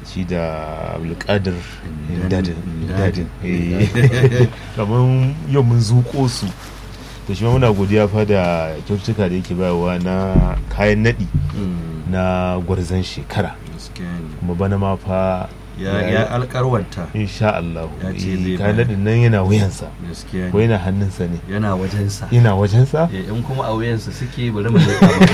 shi da abdulkadir dadin Dadin. dadin kamar yau mun zuko su da shi ma muna godiya fa da kyaututtuka da yake bayarwa na kayan naɗi Mm, na gwarzon shekara gaskiya ne. kuma bana ma fa ya ya alkarwanta insha Allah Ya ce eh, zai kayan bayar. naɗin nan yana wuyansa gaskiya ko ne yana hannunsa ne yana wajensa yana wajensa Eh, in kuma a wuyansa suke bari mu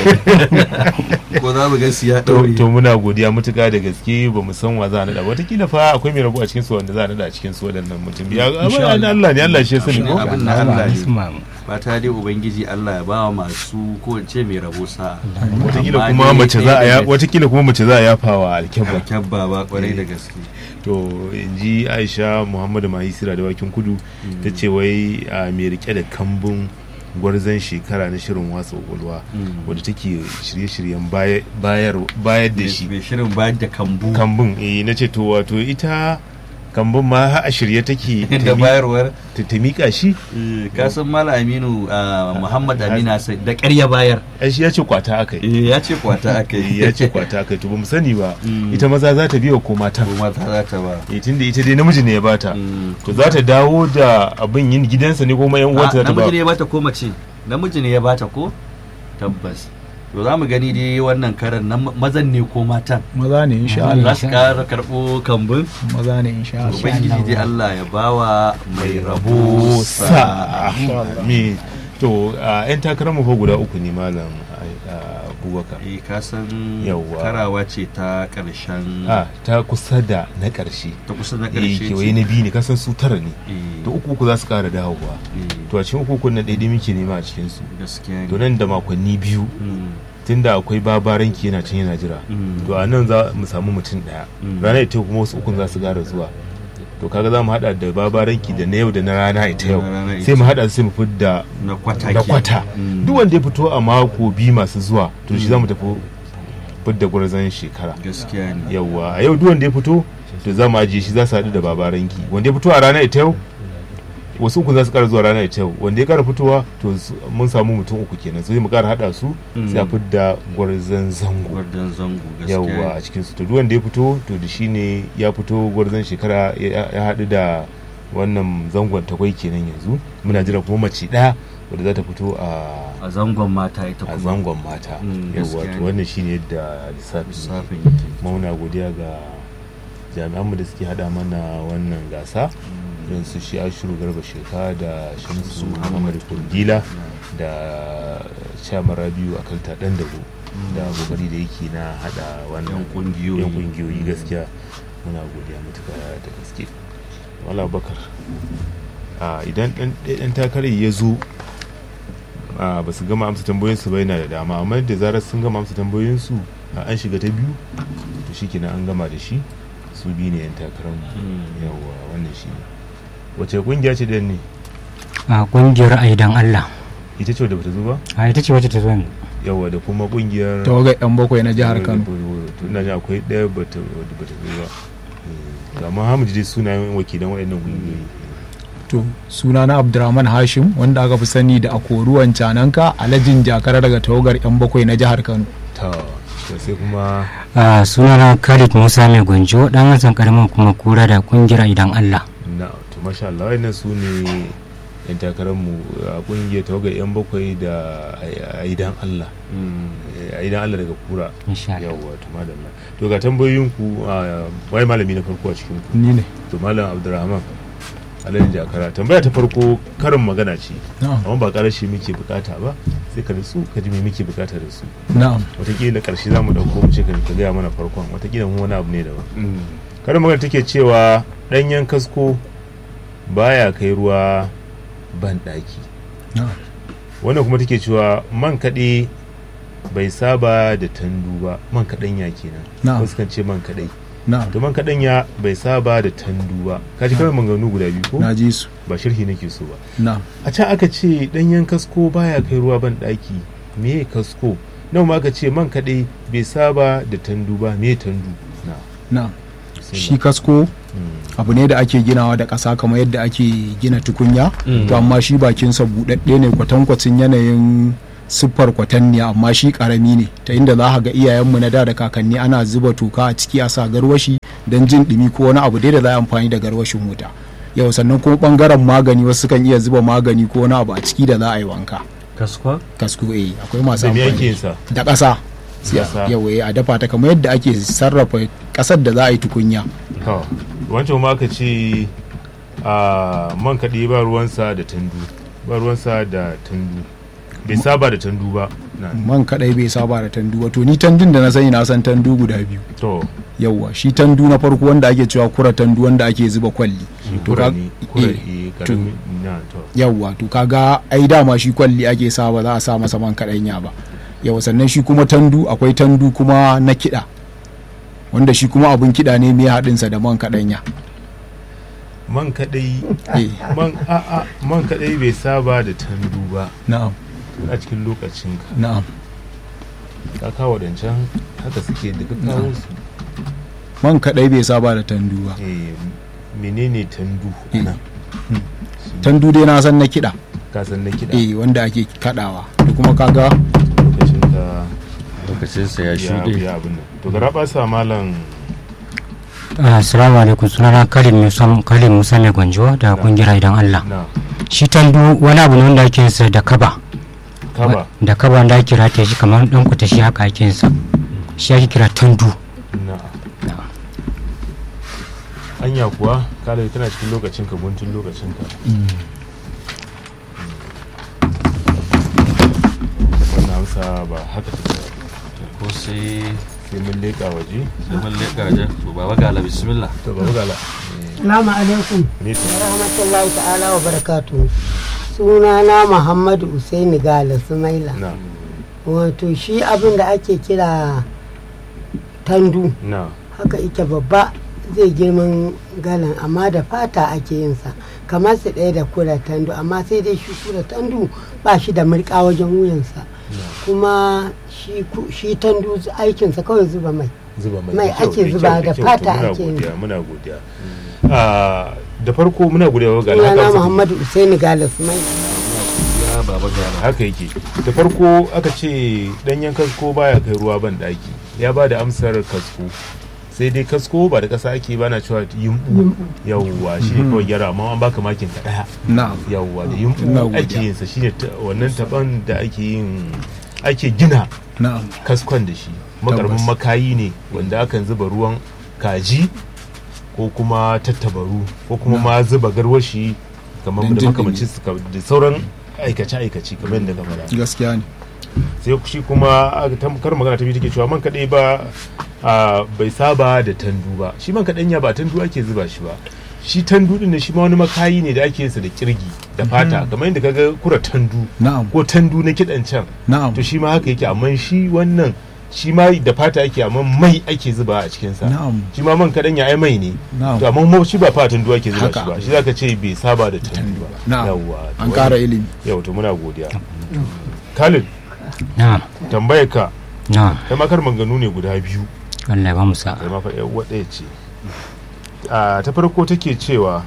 leƙa ko za mu ga su ya to ɗaure to muna godiya mutuka da gaske ba mu san wa za a naɗa watakila fa akwai mai rabu a cikin su wanda za a naɗa a cikin su waɗannan mutum ya Insha abin Allah. Allah ne Allah shi ya sani ko Abin na Allah ne. Isma. fata dai ubangiji Allah ya ba wa masu ko in ce mai rabo sa'a watakila Amma kuma dai mace ɗaya za a ya daga watakila kuma mace za a yafa wa alkyabba alkyabba ba kwarai da gaske to in ji aisha muhammadu mahisira da wakin kudu ta ce wai a mai rike da kambun gwarzon shekara na shirin watsa kwakwalwa Mm. wadda take shirye-shiryen baya- bayar bayar da shi mai shirin bayar da kambu kambun eh na ce to wato ita kambun ma har a shirye take ta da mi- bayarwar ta ta miƙa shi kasan mala aminu ah, muhammad amina sai da ƙarya bayar ai shi ya ce kwata aka yi Eh, ya ce kwata aka Eh, yi ya ce kwata aka yi to ba mu sani ba Mm. ita maza za ta biya ko mata ko mata za ta ba eh tunda ita dai namiji ne ya bata Mm. to za ta dawo da abin yin gidansa ne kuma yan uwanta za Ah, ta ba namiji ne ya bata ko mace namiji ne ya bata ko tabbas to za mu gani dai wannan karan na mazan ne ko matan maza ne insha za Allah su kara karɓo kambun maza ne insha Allah ubangiji dai Allah ya bawa mai rabo rabo sa'a sa me to a yan takarar mu fa guda uku ne malam a, abubakar eh ka san Yawwa. karawa ce ta ƙarshen a ta kusa da na ƙarshe ta kusa na eh ƙarshe kewaye na biyu ne kasan su tara ne Eh, to uku uku za su ƙara dawowa eh, to a cikin uku uku na ɗaiɗai muke nema a cikin su gaskiya to ne nan da makonni biyu Mm, tunda akwai babaranki yana can yana jira mm, to a nan za mu samu mutum ɗaya Mm. ranar ita kuma wasu ukun za su ƙara zuwa to kaga za mu haɗa da babaranki da na yau da na rana ita yau Na rana ita. sai mu haɗa sai mu fidda na kwata da ke. kwata Mm, duk wanda ya fito a mako biyu masu zuwa to shi za mu tafi fidda gwarzon shekara gaskiya ne yauwa a yau duk wanda ya fito to za mu ajiye shi za su haɗu da babaranki wanda ya fito a rana ita yau wasu uku za su ƙara zuwa rana ita yau wanda ya ƙara fitowa to su- mun samu mutum uku kenan sai mu ƙara haɗa su sai a fidda gwarzon zango gwardan zango gaskiya yauwa a cikin su to duk wanda ya fito to da shi ne ya fito gwarzon shekara ya ya haɗu da wannan zangon takwai kenan yanzu muna jira kuma mace ɗaya wadda za ta fito a a zangon mata ita a kuma zangon mata Mm, yawwa gaskiya to ne. wannan shine yadda lissafi lissafin yake yake kuma muna godiya ga jami'anmu da suke hada mana wannan gasa irin su shi ashiru garba sheka da shamsu muhammad kundila da chairman rabiu akalta dan dago da kokari da yake na hada wannan yan kungiyoyi yan kungiyoyi gaskiya muna godiya matuka da gaske wala bakar a idan dan dan takarar ya zo a ba su gama amsa tambayoyinsu ba yana da dama amma da zarar sun gama amsa tambayoyinsu a an shiga ta biyu to shi kenan an gama da shi su biyu ne yan takarar mu Mm. yawa wannan shi ne wace kungiya ce dan ne a kungiyar aidan Allah ita ce wadda bata zo ba a ita ce wacce ta zo yanzu yawa da kuma kungiyar tawagar yan bakwai na jihar Kano to ina jin akwai ɗaya bata wadda bata zo ba Eh, amma hamid dai sunayen wakilan waɗannan kungiyoyi to suna na Abdurrahman Hashim wanda aka fi sani da akoruwan cananka alhajin jakara daga tawagar yan bakwai na jihar Kano ta to sai kuma a sunana Khalid Musa mai gwanjo dan hasan karamin kuma kura da kungiyar aidan Allah na to masha Allah wayannan su ne yan takararmu a kungiyar tawagar yan bakwai da aidan Allah Mm. aidan Allah daga kura insha Allah yawwa to madalla to ga tambayoyin ku a, wai malami na farko a cikin ku ni ne to malam Abdulrahman Alhaji Jakara tambaya ta farko karin magana ce na'am amma ba karashi muke bukata ba sai ka nutsu ka ji me muke bukata da su na'am watakila karshe za mu dauko mu ce ka ka gaya mana farkon watakila mu wani abu ne daban Mm. karin magana take cewa ɗanyen kasko baya kai ruwa ban ɗaki na'am wannan kuma take cewa man kaɗe bai saba da tandu ba man kaɗanya kenan Na'am. wasu kan ce man kaɗai na'am to man kaɗanya bai saba da tandu ba ka ji kawai maganganu guda biyu ko na ji su ba sharhi nake so ba na'am a can aka ce ɗanyen kasko baya kai ruwa ban ɗaki me kasko nan ma aka ce man kaɗai bai saba da tandu ba me tandu na na'am shi kasko Mm. abu ne da ake ginawa da ƙasa kamar yadda ake gina tukunya Mm. to amma shi bakinsa buɗaɗɗe ne kwatankwacin yanayin siffar kwatanniya amma shi ƙarami ne ta inda za ka ga iyayenmu na da da kakanni ana zuba toka a ciki a sa garwashi don jin ɗumi ko wani abu dai da za a amfani da garwashin wuta yau sannan kuma ɓangaren magani wasu kan iya zuba magani ko wani abu a ciki da za a yi wanka kaskwa kasko eh akwai masu da me amfani ake yin sa da ƙasa Ƙasa. yau eh a dafa ta kamar yadda ake sarrafa ƙasar da za a yi tukunya to wancan ma aka ce a man kaɗe ba ruwansa da tandu ba ruwansa da tandu bai saba da tandu ba na man kadai bai saba da tandu wato ni tandun da na sani na san tandu guda biyu to yauwa shi tandu na farko wanda ake cewa kura tandu wanda ake zuba kwalli to kura ka- ne kura eh, eh to- karamin na to yauwa to kaga ai dama shi kwalli ake sa ba za a sa masa man kadanya ba yauwa sannan shi kuma tandu akwai tandu kuma na kiɗa wanda shi kuma abun kiɗa ne mai haɗinsa da man kadanya man kadai eh man a a man kadai bai saba da tandu ba na'am a cikin lokacin ka na'am ka kawo dancan haka suke da ka kawo su man kadai bai saba da tandu ba eh menene tandu Eh. nan tandu dai na san na kiɗa ka san na kiɗa eh wanda ake kaɗawa da kuma kaga lokacin ka lokacinsa ya ya shuɗe ya abin nan to gara ba sa malam assalamu alaikum sunana kalim musa kalim musa mai gwanjo da kungiyar idan allah na shi tandu wani abu ne wanda ake yin sa da kaba kaba da kaba wanda ake rataye shi kamar dan kuta shi haka ake yin sa shi ake kira tandu na anya kuwa kala tana cikin lokacin ka guntun lokacin ka wannan amsa ba haka take ba ko sai sai mun leƙa waje sai mun leƙa wajen to baba gala bismillah to ba gala Salamu alaikum ne to rahmatullahi ta'ala wa barakatu sunana Muhammadu Usaini Gala Sumaila na wato shi abin da ake kira tandu na haka ike babba zai girman galan amma da fata ake yinsa kamar su ɗaya da kura tandu amma sai dai shi kura tandu ba shi da murƙa wajen wuyansa kuma shi ku- shi tandu aikinsa kawai zuba mai zuba mai Mai da kyau, ake da zuba kyau, da kyau. fata To muna ake yin godiya muna godiya Ah, da farko muna godiya wa gala sunana haka Muhammadu Usaini Gala Sumaila ya baba gala haka yake da farko aka ce danyen kasko baya kai ruwa ban daki ya ba da amsar kasko sai dai kasko ba da kasa ake bana cewa yumbu yawwa shi ne kawai gyara amma an baka makin ka daya na'am yawwa da Ina yumbu godiya. ake yin sa shine ta- wannan taban da ake yin ake gina na'am kaskon da shi makarmin Tabbas. makayi ne wanda akan zuba ruwan kaji ko kuma tattabaru ko kuma ma zuba garwashi kamar Dan da jin makamancin su ka- da sauran aikace-aikace kamar yadda ka faɗa gaskiya ne sai shi kuma aka tamkar magana ta biyu take cewa man kaɗai ba a, bai saba da tandu ba shi man kaɗanya ba tandu ake zuba shi ba shi tandu din shi ma wani makayi ne da ake yinsa da kirgi da fata kamar yadda kaga kura tandu na'am ko tandu na kiɗan can na'am to shi ma haka yake amma shi wannan shi ma da fata ake amma mai ake zuba a cikinsa na'am shi ma man kaɗanya ai mai ne na'am to amma mo- shi ba fa tandu ake zuba shi Haka. ba shi zaka ce bai saba da tandu ba Na'am. yawwa to an ƙara ilimi yau to muna godiya Khalid na'am tambayar ka na'am kai ma kar manganu ne guda biyu Allah ya ba mu sa kai ma fa yan uwa ɗaya ce a ta farko take cewa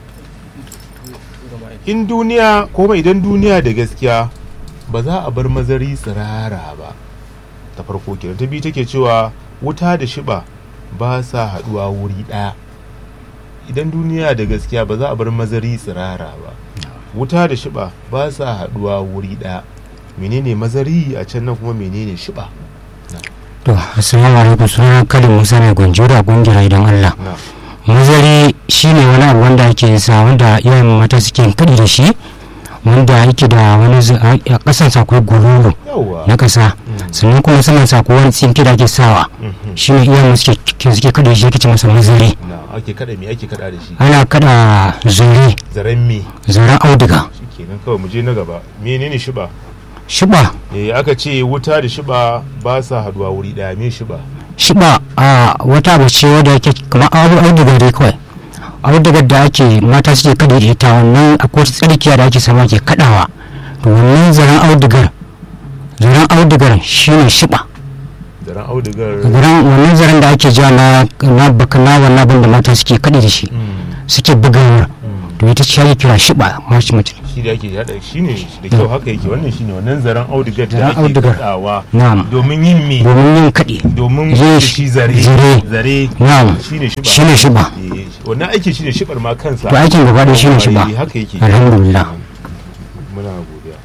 in duniya ko ba idan duniya da gaskiya ba za a bar mazari tsirara ba ta farko kenan ta biyu take cewa wuta da shiba ba sa haɗuwa wuri ɗaya idan duniya da gaskiya ba za a bar mazari tsirara ba wuta da shiba ba sa haɗuwa wuri ɗaya menene mazari a can nan kuma menene shiba to assalamu alaikum sunana kalim musa mai gwanjo da kungiyar idan allah na mazari shine wani abu wanda ake yin sa wanda yawan mata suke kaɗi da shi wanda yake da wani zu- a a ƙasan sa akwai gululu yawwa na ƙasa sannan kuma saman sa akwai wani tsinke da ake sawa Mhm. shine iyayen suke suke kaɗi da shi ake ce masa mazari na ake kada me ake kada da shi ana kaɗa zuri zaren me zaren auduga shikenan kawai mu je na gaba menene shiba shiba eh aka ce wuta da shiba ba sa haduwa wuri daya me shiba shiba a wata abu ce wadda yake kamar abu auduga dai kawai audugar da ake mata suke kaɗe da ita wannan akwai wata tsarkiya da ake sama ke kaɗawa to wannan zaren audugar zaren audugar shine shiba zaren audugar zaren wannan zaren da ake ja na na baka na wannan abin da mata suke kaɗe da shi Mm, suke bugawar mm. to to ita ce ake kira shiba mace mace shi da ake hada shi ne da kyau haka yake wannan shine wannan zaren audigar da Zaren ake audigar. kadawa na'am domin yin me domin yin kaɗi domin Yin da shi- shi zare zare. zare na'am shine shiba shine shiba Eh, wannan aiki shine shibar ma kansa to aikin gaba da shine shiba Eh, haka yake alhamdulillah muna godiya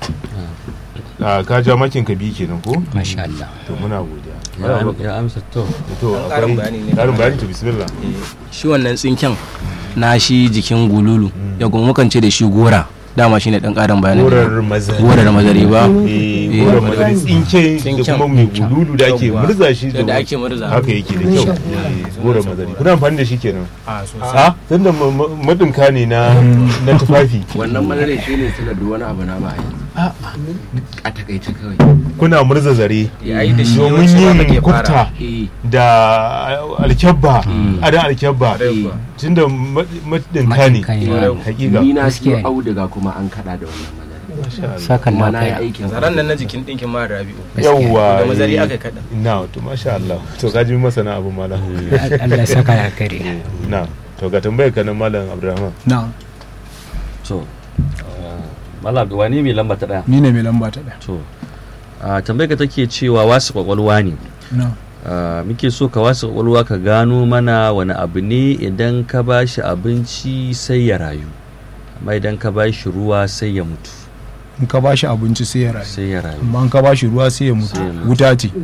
a ka ja makin ka bi kenan ko masha Allah to muna godiya ya am- ya amsa to to ƙarin akwai bayani ne. ƙarin bayani to bismillah shi wannan tsinken na shi jikin gululu ya kuma mukan ce da shi gora dama shine dan karin bayani gorar mazari gorar mazari ba eh gorar mazari tsinke da Tsinken. kuma mai gululu da ake Yawwa. murza shi da ake murza haka yake da kyau Eh, gorar mazari kuna amfani da shi kenan a sosai a tunda ma- ma- madinka ne na na tufafi wannan madara shi ne suna duk wani abu na ba a yanzu a takaice kawai kuna murza zare ya yi da shi domin yawanci ma yin muke kufta fara eh da alkyabba adan alkyabba eh tunda ma- madinka ne Madinka ne. hakika ni na Gaskiya siyo ne. auduga kuma an kada da wannan madara Masha Allah. sakan kuma na na yi kai aikin zaran nan na jikin dinkin ma rabi'u yawwa da mazari eh, aka kada na to masha Allah to ka ji masana abu malam Allah ya saka ya kare na to ga tambayar ka nan malam Abdulrahman na to malam wani mai lamba ta daya ni ne mai lamba ta ɗaya to a tambayar ka take cewa wasu kwakwalwa ne na Ah, muke so ka wasu kwakwalwa ka gano mana wani abu ne idan ka ba shi abinci sai ya rayu amma idan ka ba shi ruwa sai ya mutu in ka bashi abinci sai ya rayu sai ya rayu amma in ka bashi ruwa sai ya mutu Sai ya mutu. wuta ce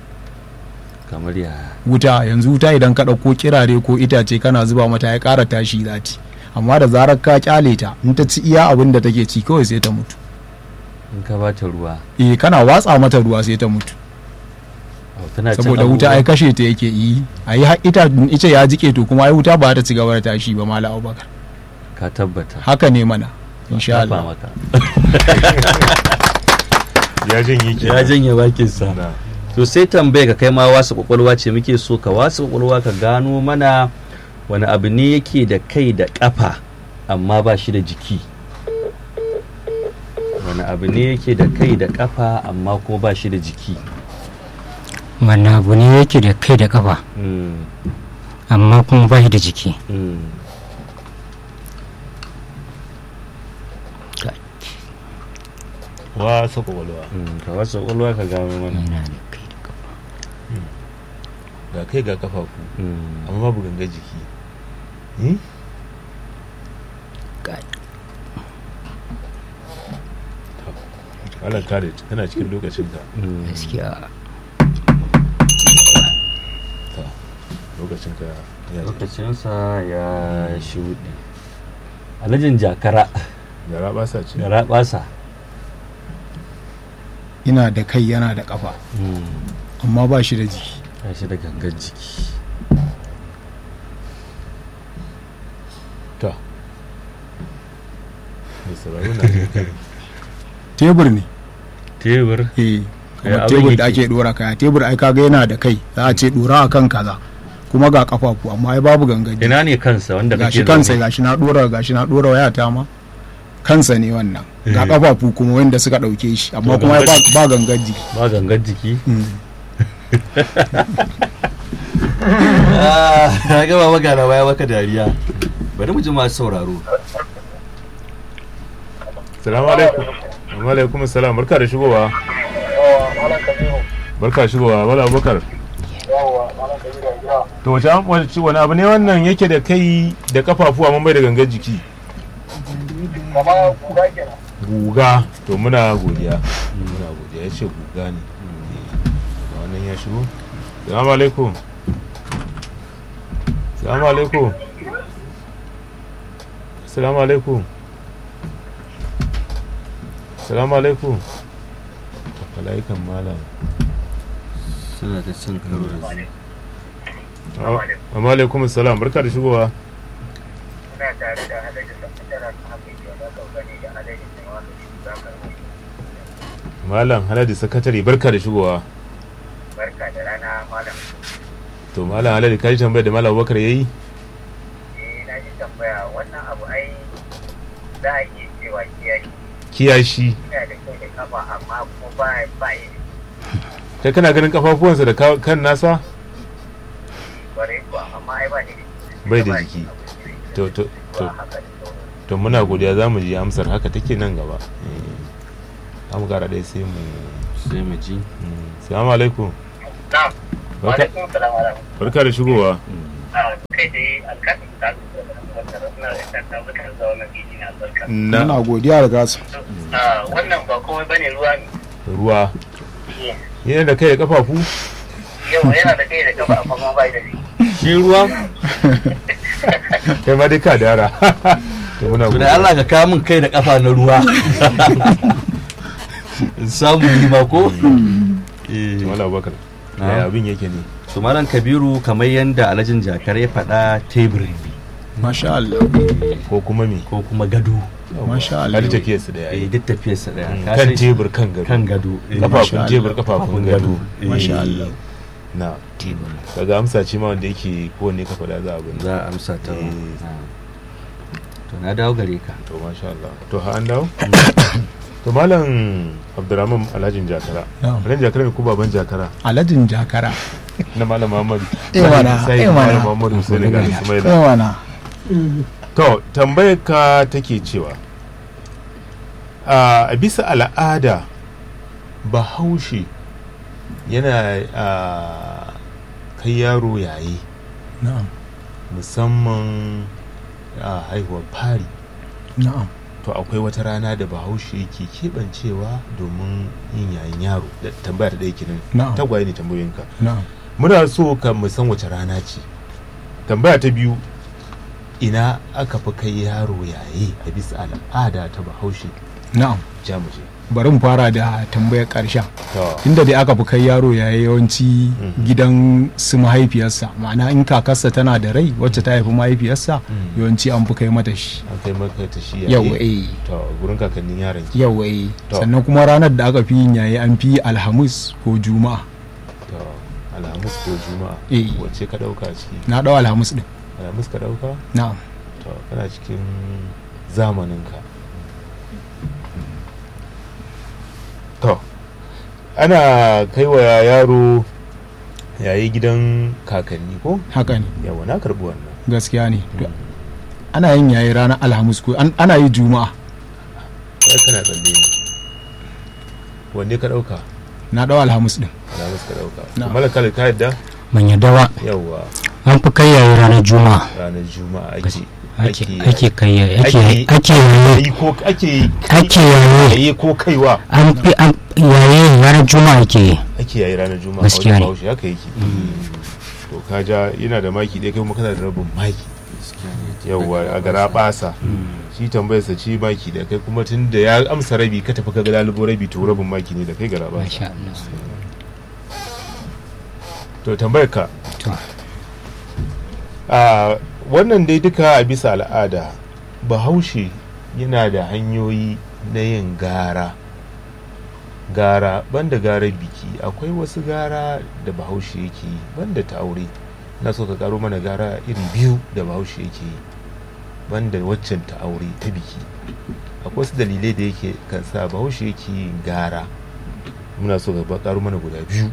kamar ya wuta yanzu wuta idan ka ɗauko kirare ko itace kana zuba mata ya ƙara tashi zati amma da zarar ka kyale ta in ta ci iya abin da take ci kawai sai ta mutu in ka ba ta ruwa eh kana watsa mata ruwa sai ta mutu oh, tana cin saboda wuta ai abubuwa. kashe ta yake yi ai har ita ice ya jike to kuma ai wuta ba ta ci gaba da tashi ba mala abubakar ka tabbata haka ne mana insha Tafa Allah maka ya janye ke ya janye bakin sa na to sai tambaye ka kai ma wasu kwakwalwa ce muke so ka wasu kwakwalwa ka gano mana wani abu ne yake da kai da kafa amma ba shi da jiki wani abu ne yake da kai da kafa amma kuma ba shi da jiki wannan abu ne yake da kai da kafa Mm, amma kuma ba shi da jiki mm. wa saka walwa Mm, ka wasu kwakwalwa ka gano mana yana da kai da kafa ga kai ga kafafu Mm. amma babu ganga jiki eh Kai. Allah kare kana cikin lokacin ka Mm. gaskiya lokacin ka ya zo. lokacinsa ya shuɗe alhajin jakara da raba sa ce da raɓasa ina da kai yana da kafa amma ba shi da jiki ya shi da gangan jiki ta mai sauraro na jin ka. tebur ne tebur eh Ya kamar abin tebur da yake. ake dora kaya tebur ai kaga yana da kai za a ce dora akan kaza kuma ga kafafu amma ai babu gangan jiki ina ne kansa wanda gashi kake kansa zaune? gashi na dora gashi na dora wayata ma kansa ne wannan ga Eh. kafafu kuma wanda suka dauke shi amma To, kuma gangan ba ba gangan jiki ba gangan jiki Mm. ya gaba maka da baya maka dariya bari mu ji masu sauraro salamu alaikum wa alaikum salam barka da shigowa barka da shigowa wala abubakar to wace an wace wani abu ne wannan yake da kai da kafafu amma bai da gangan jiki guga to muna godiya muna godiya ya ce guga ne ga wannan ya shigo salamu alaikum salamu alaikum salamu alaikum salamu alaikum malaikan malam suna ta cin karo da su amma alaikum salam barka da shigowa Muna tare da Alhaji Sakataren Hafiz da Kaukani da Alhaji Taiwano Zakar malam haladi sakatare barka da shigowa Barka da rana Malam. to malam haladi ka ji tambayar da malam abubakar ya yi Eh na ji tambaya wannan abu ai za a iya cewa kiyaye kiyashi ina da kai da kafa amma kuma ba ba yi kai kana ganin kafafuwansa da ka- kan nasa kwarai kuwa amma ai ba ni da Bai da jiki. to to to haka da sauran to muna godiya za mu ji amsar haka take nan gaba an gara dai sai mu sai mu ji salamu alaikum na'am wa Barka- alaikum salam wa rahmatullahi barka da shigowa a kai dai alƙalin da wannan ranar da ta muka da wannan bidi na albarka na muna godiya da gasu a wannan ba komai bane ruwa ne ruwa yana da kai da kafafu yau yana da kai da kafa amma kuma bai da shi shi ruwa kai ma dai ka dara to muna to da godiya Allah ka kawo min kai da kafa na ruwa in samu ni ma ko eh Mala Abubakar Na'am. yaya abin yake ne su malam kabiru kamar yadda alhajin jakar ya faɗa teburi ne masha Allah ko kuma me ko kuma gado masha Allah har tafiyar su da eh yayi duk tafiyarsa ɗaya Ka kan san shi- tebur kan gado kan gado eh, kafafun Masha tebur Allah. kafafun gado Eh, Masha Allah. na daga amsa ce ma wanda yake kowanne ka faɗa za a bin za a amsa ta Eh. Ah. to na dawo gare ka to masha Allah to ha an dawo to malam Abdurrahman Alhajin Jakara Na'am. Alhajin Jakara ne ko baban Jakara aladin jakara na malam Muhammad Eh mana, Sai eh mana. malam Muhammad Hussein ga Ismaila yawana To, tambayar ka take cewa, a bisa al'ada bahaushe yana a kai yaro yayi na'am musamman a haihuwar fari. na'am To, akwai wata rana da bahaushe ke keɓancewa domin yin yayin yaro. Da tambaya ta ɗaya kenan. Na'am. Tagwaye ne tambayoyinka. na'am Muna so ka mu san wace rana ce. Tambaya ta biyu, ina aka fi kai yaro yaye a bisa al'ada ta bahaushe na'am jamuje bari mu fara da tambayar ƙarshen to inda dai aka fi kai yaro ya yawanci Mhm. gidan su mahaifiyarsa ma'ana in kakarsa tana da rai wacce ta haifi mahaifiyarsa Mhm. yawanci an fi kai mata shi an kai maka ta shi yau yaye eh to gurin kakannin yaron ki yau eh To. sannan kuma ranar da aka fi yin yayi an fi alhamis ko juma'a to alhamis ko juma'a Eh. wacce ka dauka ciki na ɗau alhamis ɗin alhamis ka dauka na'am to kana cikin zamanin ka to ana kai wa yaro yayi gidan kakanni ko haka ne yawa na karbi wannan gaskiya ne To, ana yin yayi ranar alhamis ko an- ana yi juma'a kai kana tsalle ne wanne ka dauka na ɗau alhamis ɗin alhamis ka dauka Na. malaka ka yadda ban yadda ba yawa an fi kai yayi ranar juma'a ranar juma'a ake ake ake ake kai yayi ake ake- ake yayi yi ko ake ake yayi yayi ko kaiwa an fi an yayi ranar juma'a ake yi ake yayi ranar juma'a Gaskiya wajen ne. bahaushe haka yake to ka ja yana da maki ɗaya kai kuma kana da rabin maki yawwa a gara basa shi tambayar sa ci maki da kai kuma tun da ya amsa rabi ka tafi ka ga lalubo rabi to rabin maki ne da kai gara basa masha Allah to tambayar ka to a wannan dai duka a bisa al'ada bahaushe yana da hanyoyi na yin gara gara banda gara biki akwai wasu gara da bahaushe yake yi banda ta aure na so ka karo mana gara iri biyu da bahaushe yake yi banda waccan ta aure ta biki akwai wasu dalilai da yake kan sa bahaushe yake yin gara muna so ka karo mana guda biyu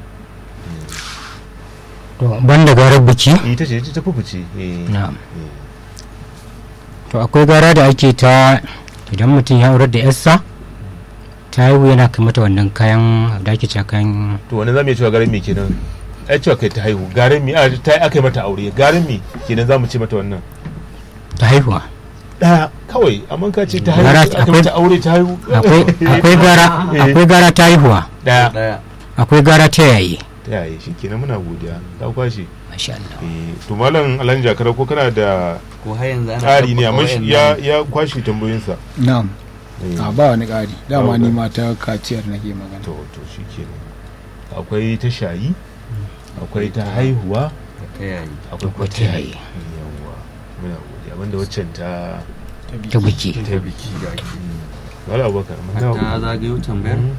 to banda garar biki ita ce ita ta fufuce eh. na'am Eh. to akwai gara da ake ta idan mutum ya aurar da yarsa ta haihu yana kai mata wannan kayan da ake cewa kayan to wani zamu iya cewa garin me kenan ai cewa kai ta haihu garin me a ta aka yi mata aure garin me kenan zamu ce mata wannan ta haihuwa daya kawai amma ka ce ta Gara- haihu aka akwai- mata aure ta haihu akwai akwai gara akwai gara ta haihuwa daya daya akwai gara ta yayi ta yaye shi kenan muna godiya ka kwashe masha Allah eh to malam alhaji jakara ko kana da ko har yanzu ana tsari ne tabbata amma shi wayannan- ya ya kwashe tambayoyinsa na'am Eh, a ba wani ƙari dama Ba ni wani. ma ta kaciyar nake magana to to shi kenan akwai ta shayi akwai ta haihuwa ta yayi akwai kuma ta ta yayi yayi. yawa muna godiya banda waccan ta ta biki ta biki da ake wala abubakar mun dawo. ta zagayo tambayar Mhm.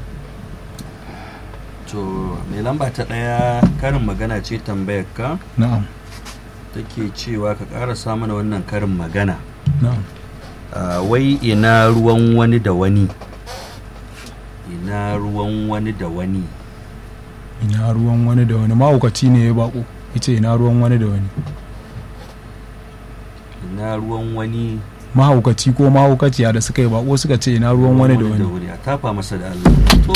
to mai lamba ta ɗaya karin magana ce tambayar ka na'am take cewa ka ƙarasa mana wannan karin magana na'am Ah, wai ina ruwan wani da wani ina ruwan wani da wani ina ruwan wani da wani mahaukaci ne ya bako yace ina ruwan wani da wani ina ruwan wani mahaukaci ko mahaukaciya da suka yi bako suka ce ina ruwan wani da wani wuri a tafa masa da Allah to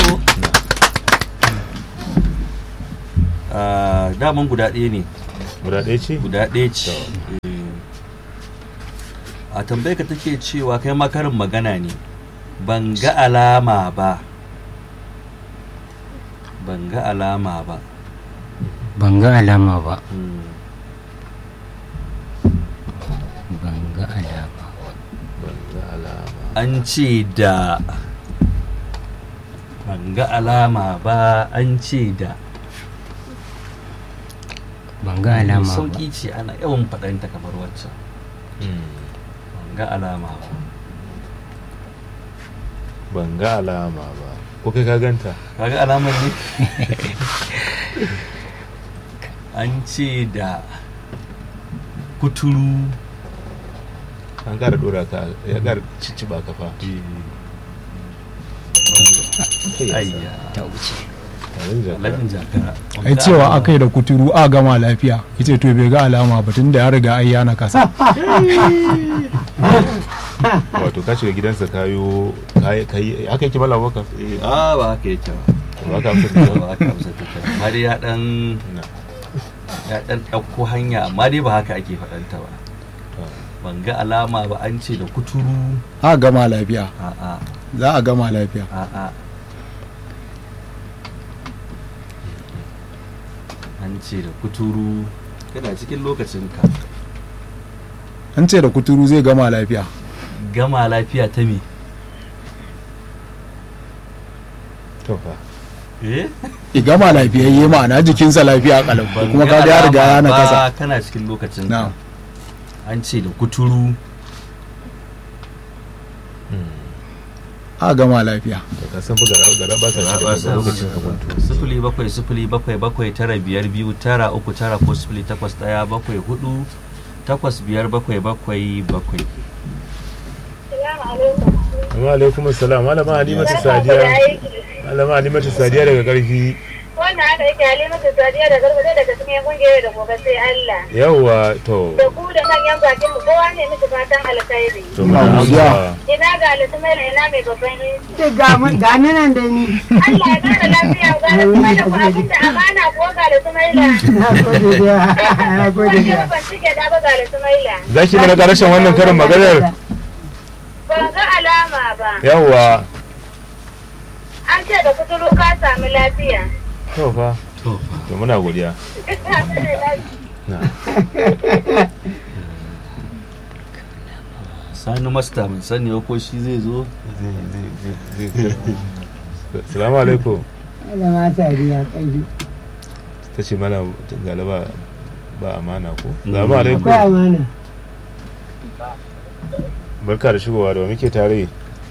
ah, daman guda ɗaya ne guda ɗaya ce guda ɗaya ce Eh. a tambayar ka take cewa kai makarin magana ne ban ga alama ba ban ga alama ba ban ga alama ba Hmm. ban ga alama ban ga alama an ce da ban ga alama ba an ce da ban ga alama ba sauki ce ana yawan faɗanta kamar waccan Mm. ban ga alama ba ban ga alama ba ko kai ka ganta kaga alamar ne an ce da kuturu an ƙara ɗora ka ya ƙara cicciɓa ka fa ayya ta wuce Tarin jaka. lafin jakara ai cewa aka yi da kuturu a gama lafiya yace to bai ga alama ba tun da ya riga ai yana kasa wato ka shiga gidansa kayo kayi kayi haka yake mala baka a ba haka yake ba ba ka amsa da ba haka amsa take ba. amma dai ya dan na ya dan ɗauko hanya amma dai ba haka ake faɗanta ba ban ga alama ba an ce da kuturu a gama lafiya a'a za a gama lafiya a'a an ce da kuturu kana cikin lokacin ka an ce da kuturu zai gama lafiya gama lafiya ta me to fa eh i gama lafiyayye ma'ana jikinsa lafiya kalau Ban kuma ga ka ga ya riga alama yana ba, kasa kana cikin lokacin na ka an ce da kuturu a gama lafiya to ka san buga gara ba sa ba shiga lokacin ka kwanto sifili bakwai sifili bakwai bakwai tara biyar biyu tara uku tara ko sifili takwas ɗaya bakwai hudu takwas biyar bakwai bakwai bakwai Amma alaikum assalam malama Halimatu Sadiya malama Halimatu Sadiya daga karfi wannan haka yake halimatu sadiya da gargaɗe daga cikin kungiyar da gobe sai Allah yawwa to da ku da manyan bakin mu kowa ne musu fatan alkhairi to muna godiya. amsa ina ga alismaila ina mai babban inci ce ga mun ga ni nan da ni Allah ya kara lafiya ga alismaila ko abin da amana ko ga alismaila na gode da na gode da ban cike da ba ga alismaila za ki mana karshen wannan karin maganar ban ga alama ba yawwa an ce da kuturu ka sami lafiya to fa to to muna godiya na sani masta mun sani ba ko shi zai zo salamu alaikum malama sadiya kai ta ce mana galaba ba amana ko salamu alaikum akwai amana barka da shigowa da wa muke tare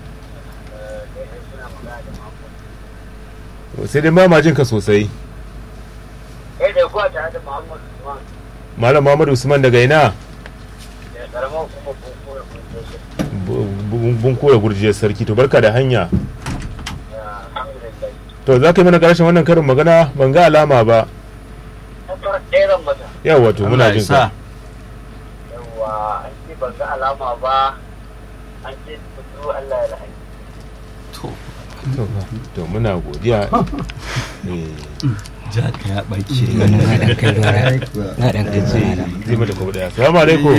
sai dai ba ma jin ka sosai kai da kuwa tare da Muhammad Usman malam muhammadu usman daga ina da karamar kuma kunkura kunkura bun kura gurjiyar sarki to barka da hanya alhamdulillah to za ka yi mana karshen wannan karin magana ban ga alama ba kasar ɗeran mata yawa to muna Allah ya jin sa ka yawa an ce ban ga alama ba an ce kudu Allah ya la'ayi to to fa, to muna godiya Eh, jaka ya ɓace na dan kai dora na dan kai zai dora zai mata kuma daya salamu alaikum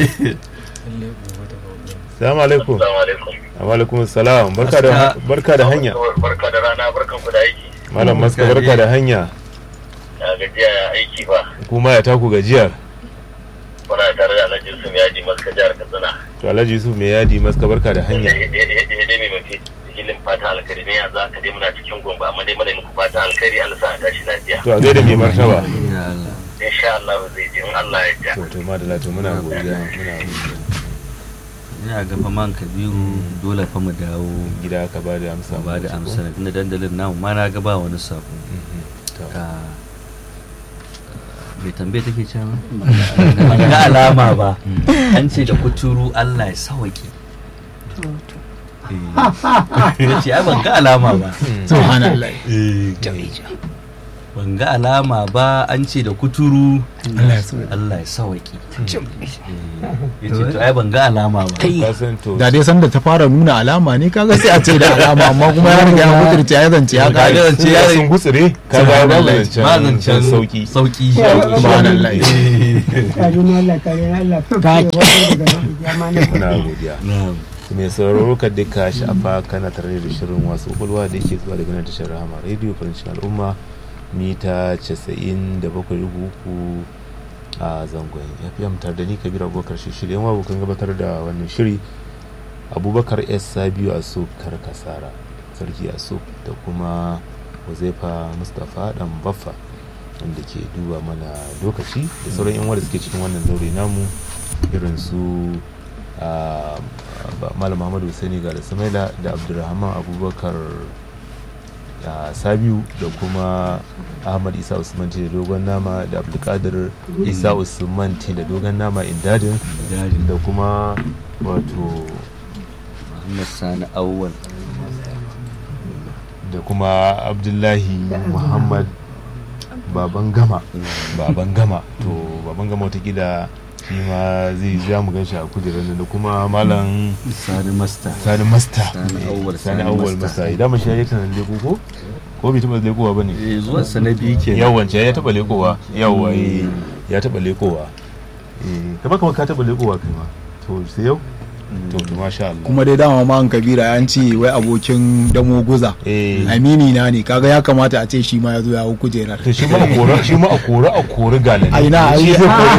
salamu alaikum Assalamu alaikum wa alaikum salam barka da barka da hanya barka da rana barkan ku da aiki malam maska barka da hanya ya gajiya ya aiki ba kuma ya taku gajiyar kuna tare da Alhaji Yusuf Yaji Maska jihar Katsina to alhaji yusuf mai yadi maska barka da hanya ya dai mai mafi hilin fata alkhairi ne yanzu aka dai muna cikin gombe amma dai muna muku fata alkhairi Allah sa a tashi lafiya to a gaida mai martaba ya Allah insha Allah zai je in Allah ya ja to to madalla to muna godiya muna godiya ina ga fa man kabiru dole fa mu dawo gida ka ba da amsa ba da amsa na dandalin namu ma na ga ba wani sako Mhm. To, Ah, mai tambaye take cewa ban ga alama ba an ce da kuturu Allah ya sawaki ya ce ai ban ga alama ba subhanallah Eh, ban ga alama ba an ce da kuturu Allah ya so Allah ya sawaki ya ce to ai ban ga alama ba ka san to da dai sanda ta fara nuna alama ne kaga sai a ce da alama amma kuma ya riga ya mutunce ya zance ya Ka kare ga zance ya ya sun gutsire ka ga babu ba zancen zancen sauki sauki subhanallah kare na Allah kare na Allah Ka- daga jama'a muna godiya Na'am. mai sauraro ka duka sha'afa kana tare da shirin wasu kwakwalwa da yake zuwa daga nan tashar rahama rediyo farancin al'umma mita 97.3 a zangon fm tare da ni kabir abubakar shi shirya yan abokan gabatar da wannan shiri abubakar s sabiu a so karkasara sarki a so da kuma huzaifa mustapha dan baffa wanda ke duba mana lokaci da sauran yan wanda suke cikin wannan zaure namu irin su a malam muhammadu Hussaini ga da samaila da abdulrahman abubakar a sabiu da kuma ahmad isa usman da dogon nama da abdulkadir isa usman da dogon nama indadin da kuma wato Muhammad Sani Awwal da kuma abdullahi muhammad baban gama baban gama to baban gama watakila shi ma zai ja mu gan shi a kujerar nan da kuma malam Sani Masta sani masta Sani Awwal, sani Sani awwal Masta. masta idan mu shi ya yi tunanin leko ko ko bai taɓa lekowa ba ne eh zuwan sa na biyu kenan yawan ce ya taɓa lekowa yawa eh, ya taɓa lekowa eh kama kama ka taɓa lekowa kai ma to sai yau to to masha Allah kuma dai dama ma kabira an ce wai abokin damo guza eh amini na ne kaga ya kamata a ce shi ma ya zo ya hau kujerar to shi ma a kore shi ma a kore a kore galani ai na ai shi zai kore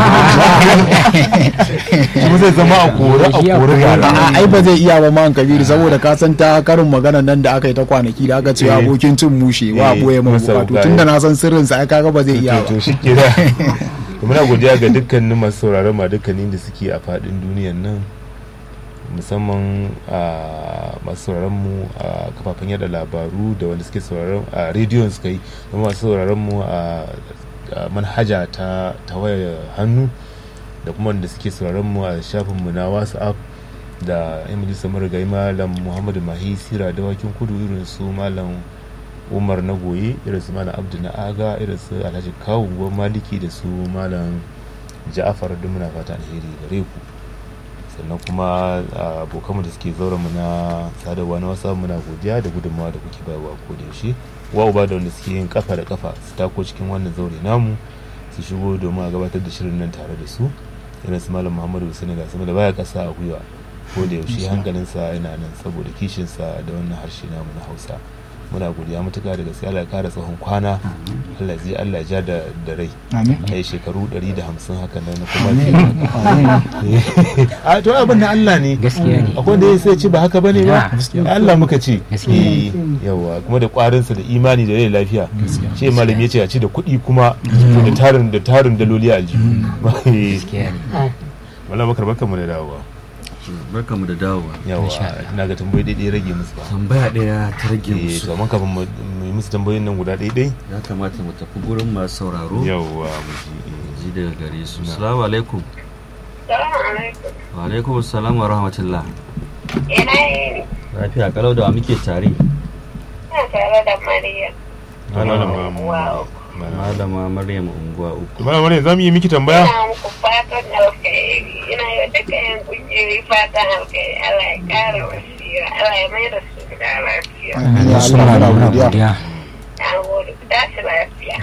shi ma zai zama a kore a kore galani a ai ba zai iya ba man kabiru saboda ka san ta karin magana nan da aka yi ta kwanaki da aka ce Eh. abokin cin mushe wa Eh, boye man masa bukatu wuka, tunda eh. na san sirrin sa ai kaga ba zai iya to ba shi ke da muna godiya ga dukkanin masu sauraron ma dukkanin da suke a fadin duniyan nan musamman a masu sauraron mu a kafafen yada labaru da wanda suke sauraron a rediyon suka yi da masu sauraron mu a a manhaja ta ta wayar hannu da kuma wanda suke sauraron mu a shafin mu na whatsapp da yan majalisar marigayi malam muhammadu mahi sira dawakin kudu irin su malam umar na goye irin su malam abdu na aga irin su alhaji kawu gwan maliki da su malam ja'afar duk muna fata alheri gare ku sannan kuma a, abokanmu da suke zauren mu na sadarwa na wasa muna godiya da gudunmawa da kuke bayarwa ko da yaushe wa uba da wanda suke yin kafa da kafa su tako cikin wannan zaure namu su shigo domin a gabatar da shirin nan tare da su irin su malam muhammadu hussein ga sama da baya kasa a gwiwa ko da yaushe hankalinsa yana nan saboda kishinsa da wannan harshe namu na hausa muna godiya matuƙa da gaske Allah ya kara tsawon kwana Allah ya Allah ya ja da da rai amin kai shekaru 150 haka nan na kuma a to abin da Allah ne gaskiya ne akwai da sai ce ba haka bane ba Gaskiya. Allah muka ce Gaskiya. Eh, yawa kuma da kwarinsa da imani da rai lafiya shi malami ya ce a ci da kuɗi kuma da tarin da tarin daloli a aljihu gaskiya ne wala bakar bakar mu da dawowa barkamu da dawowa yawa Insha Allah. ina ga tambayi daidai rage musu ba tambaya ɗaya ta rage eh musu to amma kafin mu mu yi musu tambayoyin nan guda daidai ya kamata mu tafi gurin masu sauraro yawa mu ji eh. ji daga gare su assalamu alaikum Salamu alaikum. wa alaikum assalam wa rahmatullah Ina yini? lafiya kalau da wa muke tare Ina tare da Mariya. malama Wow. malama maryam unguwa uku malama ne za mu yi miki tambaya Ina muku fatan alkhairi. Ina yi wa duka yan kungiyoyi fatan alkhairi. Allah ya kara wasira. Allah ya mai da su gida lafiya. ya Allah muna godiya Na gode. Ku tashi lafiya.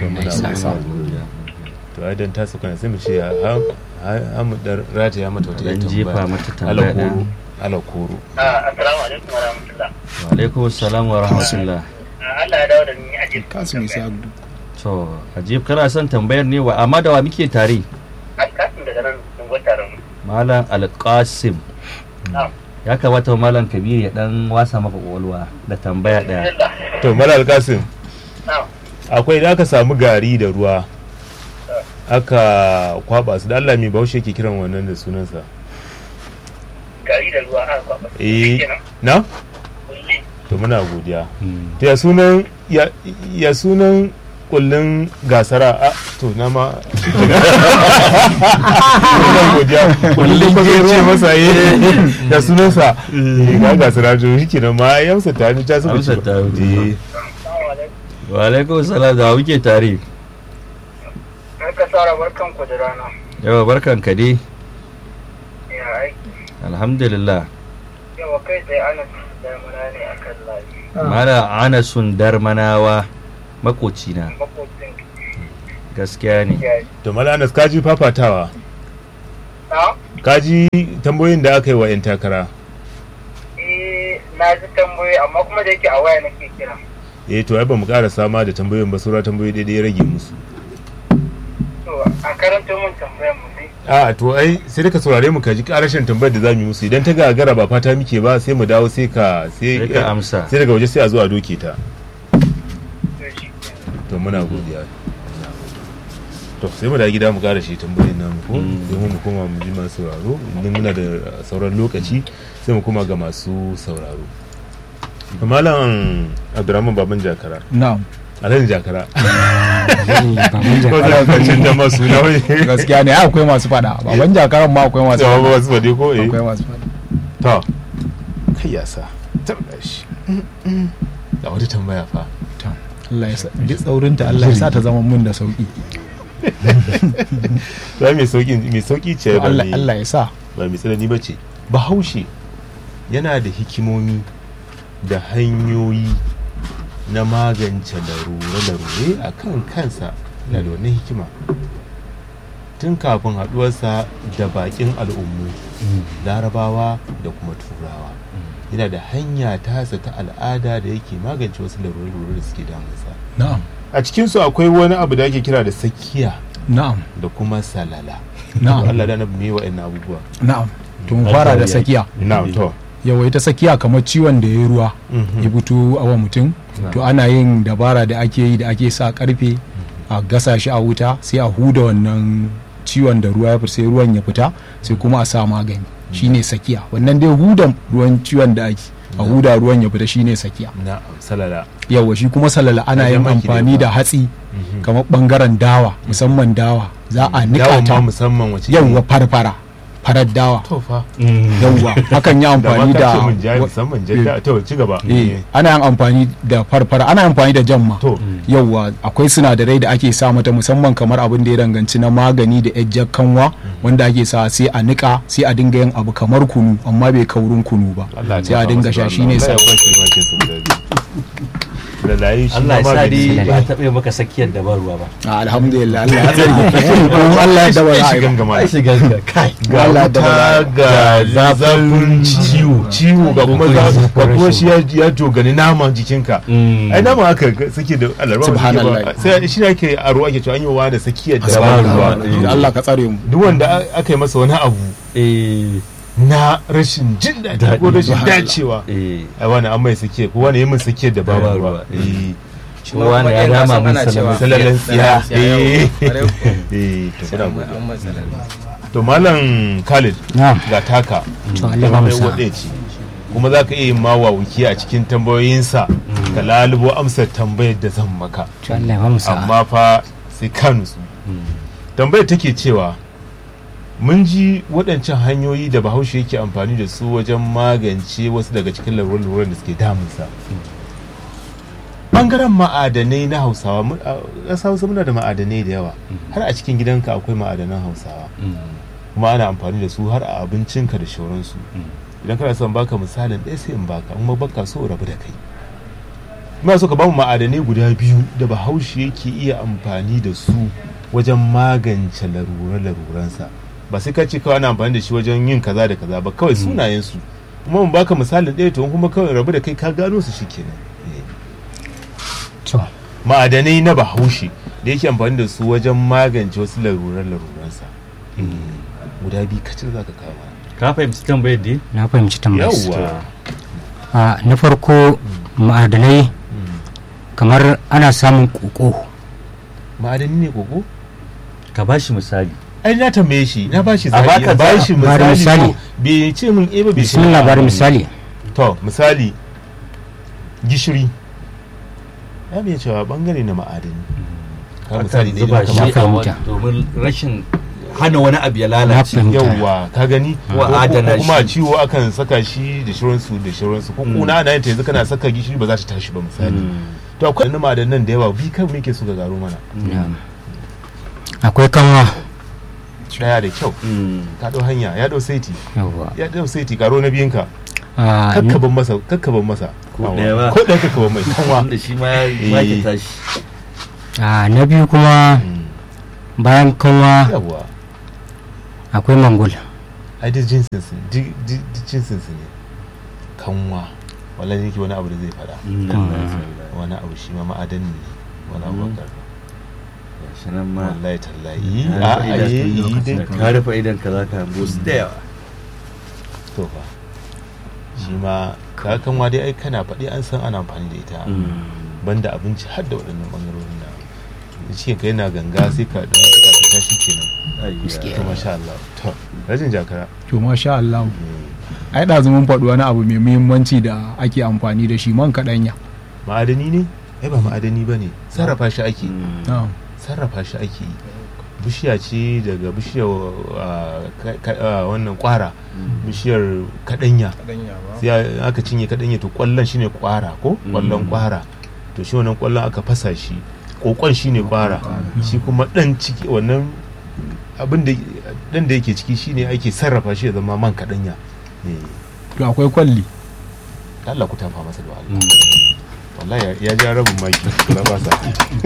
to ai dan tasu kana sai mu ce ha mu dar rataya mata wata dan tambaya jefa mata tambaya alakoro ɗaya. alakoro assalamu alaikum wa rahmatullah wa alaikum assalam wa rahmatullah Allah ya dawo da ni a jikin kasu mai sa abdu to ajib kana son tambayar ne wa amma da wa muke tare alkasin daga nan sun gwatarin malam alqasim Na'am. ya kamata malam kabir ya dan wasa maka kwakwalwa da tambaya ɗaya to mala alkasim Na'am. akwai idan aka samu gari da ruwa aka kwaba su da Allah mai baushe ke kiran wannan da sunansa gari da ruwa aka kwaba eh kenan na kulli to muna godiya to ya sunan ya, ya sunan kullun gasara a to na ma muna godiya kullun ko zai ce masa eh ya sunansa eh ga gasara to shi kenan ma ya amsa ta ni ta suka Amsa ce ta wuce. eh assalamu alaikum wa alaikum salam da muke tare Barka Sara barkan ku da rana. yawa barkan ka dai Ya aiki. alhamdulillah Yawa kai tsaye ana da mana ne a kan layi. mala anasun darmanawa makocina Makocin gaskiya ne ya to malanas kaji fafatawa Na? kaji tambayoyin da aka yi wa 'yan takara Eh, na ji tambayoyi amma kuma da yake a waya nake kira. eh to ai ba mu ƙara sama da tambayoyin ba saura tambayoyi daidai ya rage musu To, a karanto min tambayar mu sai. a to ai sai da ka saurare mu ka ji karashin tambayar da za mu yi musu idan ta gagara ba fata muke ba sai mu dawo sai ka Sai ka amsa. sai daga waje sai a zo a doke ta To, shi kenan. to muna godiya to sai mu da gida mu kara shi tambayoyin namu ko sai mu koma mu ji masu sauraro idan muna da sauran lokaci sai mu koma ga masu sauraro malam abdurrahman baban jakara na'am alhaji jakara baban ko jakara za ka canza masu na wani gaskiya ne ai akwai masu fada baban jakaran ma akwai masu yawa ba fada wasu wade ko eh akwai masu fada to kai ya sa tabbata shi ga wata tambaya fa Allah ya sa duk tsaurinta Allah ya sa ta zama mun da sauki za mai sauki mai sauki ce ba Allah mai Allah ya sa ba mai tsanani ba ce bahaushe yana da hikimomi da hanyoyi na magance larure-larure a kan kansa yana da wannan hikima tun kafin haɗuwarsa da baƙin al'ummu larabawa da kuma turawa yana da hanya tasa ta al'ada da yake magance wasu larure-larure da suke damunsa na'am a cikinsu akwai wani abu da ake kira da sakiya na'am da kuma salala Na'am. Allah da na me wa'annan abubuwa na'am to mu fara da sakiya na'am to yawa ita sakiya kamar ciwon da ya yi ruwa Mhm. ya fito awa mutum to ana yin dabara da ake yi da ake sa karfe a gasa shi a wuta sai a huda wannan ciwon da ruwa ya fita sai ruwan ya fita sai kuma a sa magani shine sakiya wannan dai hudan ruwan ciwon da ake a huda ruwan ya fita shine sakiya na'am salala yawa shi kuma salala ana Kajan yin baki da amfani yawa. da hatsi kamar bangaren dawa musamman dawa za a nika Dawan ta ma musamman wace yawa farfara farar dawa to fa yawa hakan yi amfani da da ma ka ce mun jayi wa- musamman jadda to ci gaba eh ana yin amfani da farfara ana amfani da jamma to yauwa akwai sinadarai da ake sa mata musamman kamar abin da ya danganci na magani da ejjar kanwa wanda ake sa sai a nika sai a dinga yin abu kamar kunu amma bai kaurin kunu ba Allah ya sai a tafa dinga musu sha da shine Allah. sa Allah ya kwashe makin su guda biyu. da layi shi Allah ya ma sa magani dai ne. ba a taɓa maka sakiyar da ba ruwa ba alhamdulillah Allah ya tsare kuma Allah ya daba za a yi shigan ba. gama ai shiga ga kai ga Allah da wuta ga zafin ciwo ciwo ga kuma za- ga kuma shi ya- ya dogani naman jikinka Mm. ai naman aka suke da alarba Subhanallah. sai shi ne ake aro ake cewa an yi wa da sakiyar da Da ba ba ruwa ruwa. Da Allah ka tsare mu duk wanda a- aka yi masa wani abu eh na rashin jin daɗi ko rashin dacewa eh ai wani an mai sake ko wani yi min sakiyar da ba Da ba ruwa ruwa. eh kuma wani ya dama mun salama salalan tsiya eh Kwarai kuwa. eh to muna An godiya matsala. to malam Khalid na'am ga taka To, Allah ba mu mai sa'a. waɗe ce kuma za ka iya yin mawawuki a cikin tambayoyinsa ka lalubo amsar tambayar da zan maka to Allah ya ba mu sa'a amma fa sai ka nutsu tambayar take cewa mun ji waɗancan hanyoyi da bahaushe yake amfani da su wajen magance wasu daga cikin larurar da suke damunsa ɓangaren ma'adanai na hausawa mun- a ƙasa hausa muna da ma'adanai da yawa har a cikin gidanka akwai ma'adanan hausawa kuma ana amfani da su har a abincinka da shauransu idan kana son baka misalin ɗaya sai in baka in ma baka so rabu da kai ina so ka bamu ma'adanai guda biyu da bahaushe yake iya amfani da su wajen magance larure-laruransa ba sai ka ce kawai ana amfani da shi wajen yin kaza da kaza ba kawai sunayen su kuma mun baka misalin ɗaya to in kuma kawai rabu da kai ka gano su shikenan Eh. to ma'adanai na bahaushe da yake amfani da su wajen magance wasu laruran-laruransa guda biyu kacin za ka kawo mana. ka fahimci tambayar dai na fahimci tambayar yawwa a na farko ma'adanai kamar ana samun koko ma'adani ne koko ka ba shi misali ai na tambaye shi na ba shi A zaɓi baka a ba shi Ba da misali misali. ko bai ce min eh ba bai ce bismillah a'a. bari misali to misali gishiri ya mai cewa bangare na ma'adani ka misali ne zuba da shi aka na a fahimta. wani- domin rashin hana wani abu ya na lalace fahimta yawwa ka gani Ko ko adana ko kuma shi. ciwo akan saka shi da shirinsu da shirinsu ko kuna ana yin ta yanzu kana saka gishiri ba za ta tashi ba misali to akwai na ma'adanan da yawa bi kan muke so ga garo mana akwai kanwa daya da kyau ka dau hanya ya dau saiti yawwa ya dau saiti karo na biyunka Ah, kakkaban masa kakkaban masa Ko Awa. ɗaya ba. ko ɗaya kakkaban mai kanwa wanda shi ma ya Eh. ke tashi ah, na biyu kuma bayan kanwa yawa akwai mangul ai duk jinsin su duk duk- duk jinsin su ne kanwa wallahi yake wani abu da zai fada wani abu shi ma ma'adani ne wani abu Mm. bakar shi nan ma wallahi tallahi ka a rufe a yi idan- yi dai ka rufe idan ka za ka hango su da yawa to fa shi ma ka kanwa dai ai kana faɗi an san ana amfani da ita banda abinci har da waɗannan ɓangarorin na da shi ka yana ganga sai ka ɗan ka ta tashi kenan to masha Allah to rajin jakara to masha Allah ai da mun faɗi wani abu mai muhimmanci da ake amfani da shi man kaɗanya ma'adani ne ai ba ma'adani ba ne sarrafa shi ake na'am sarrafa shi ake yi bishiya ce daga bishiyar ah, ka- ka- ah, wannan kwara bishiyar kadanya sai a- aka cinye kadanya to kwallon shine kwara ko kwallon kwara to shi wannan kwallon aka fasa shi kokon shine kwara shi kuma dan ciki wannan abin da dan da yake ciki shine ake sarrafa shi ya zama man kadanya Eh, to akwai kwalli Allah ku tafa masa da Allah wallahi ya- ya ja rabin maki kula ba sa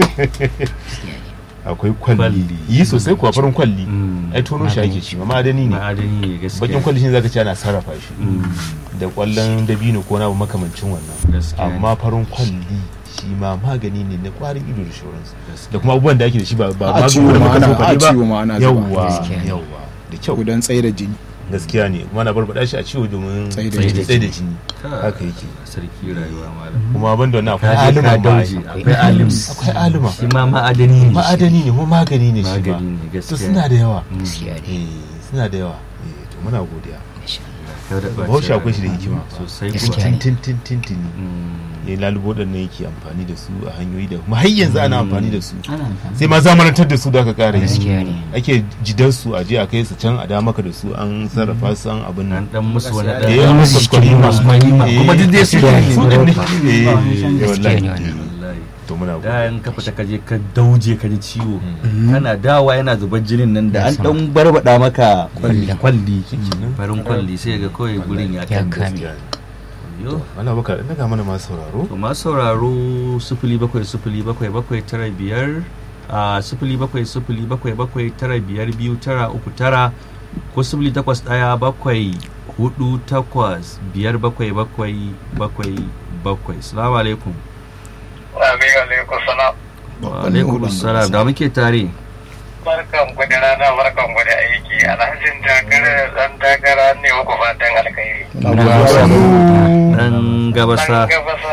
akwai kwalli Kwalli. yi sosai kuwa farin kwalli Mm. ai tono shi ake shi ma ma'adani ne ma'adani ne gaskiya bakin kwalli shi zaka ce ana sarrafa shi Mm. da kwallon dabino ko na abu makamancin wannan Gaskiya ne. amma farin kwalli shi ma magani ne na kwarin ido da shauransu da kuma abubuwan da ake da shi ba ba A ciwo da ma muka ana- so faɗi a ciwo ma ana zuba. yawwa Gaskiya ne. yawwa da kyau gudan tsaye da jini gaskiya ne kuma na barbada shi a ciwo domin Tsaye da tsaye jini. tsaye da jini Ka- haka yake sarki rayuwa malam kuma ban da wannan akwai Ka je alima ka ma dauje ai. akwai alim akwai alima shi ma ma'adani ne ma'adani ne kuma magani ne shi ba magani ne to gaskiya suna da yawa Mm. eh suna da yawa eh to muna godiya Ka da ɓaci bahaushe akwai shi da rayuwa. hikima sosai Gaskiya kuma ne. tin tin tin tin Mm. ya lalubo waɗannan yake amfani da su a hanyoyi da kuma har yanzu ana amfani da su sai ma zamanantar da su da aka ƙara gaskiya yi ne ake jidan su a je a kai su can a da maka da su an sarrafa su an abin an nan dan musu wani Eh, dan an musu musu cikin kwalima. masu kwalima. Eh, Kuma duk dai su ne. su din ne Eh, Gaskiya eh, wallahi ne wannan. wallahi to muna da godiya in ka fita ka je ka dauje ka ji ciwo kana dawa yana zubar jinin nan da an dan barbada maka Kwalli. kwalli Shikenan. farin kwalli sai ga kawai gurin ya Ya kan kame. Gaskiya ne. yo wala baka daga mana masu sauraro to masu sauraro sifili bakwai sifili bakwai bakwai tara biyar a sifili bakwai sifili bakwai bakwai tara biyar biyu tara uku tara ko sifili takwas ɗaya bakwai hudu takwas biyar bakwai bakwai bakwai bakwai salamu alaikum Amin alaikum salam. wa alaikum salam da muke tare Barkan ku da rana barkan ku da aiki. Alhajin takara dan takara ne muku fatan alkhairi. Muna Muna godiya. godiya. dan gabasa Dan gabasa.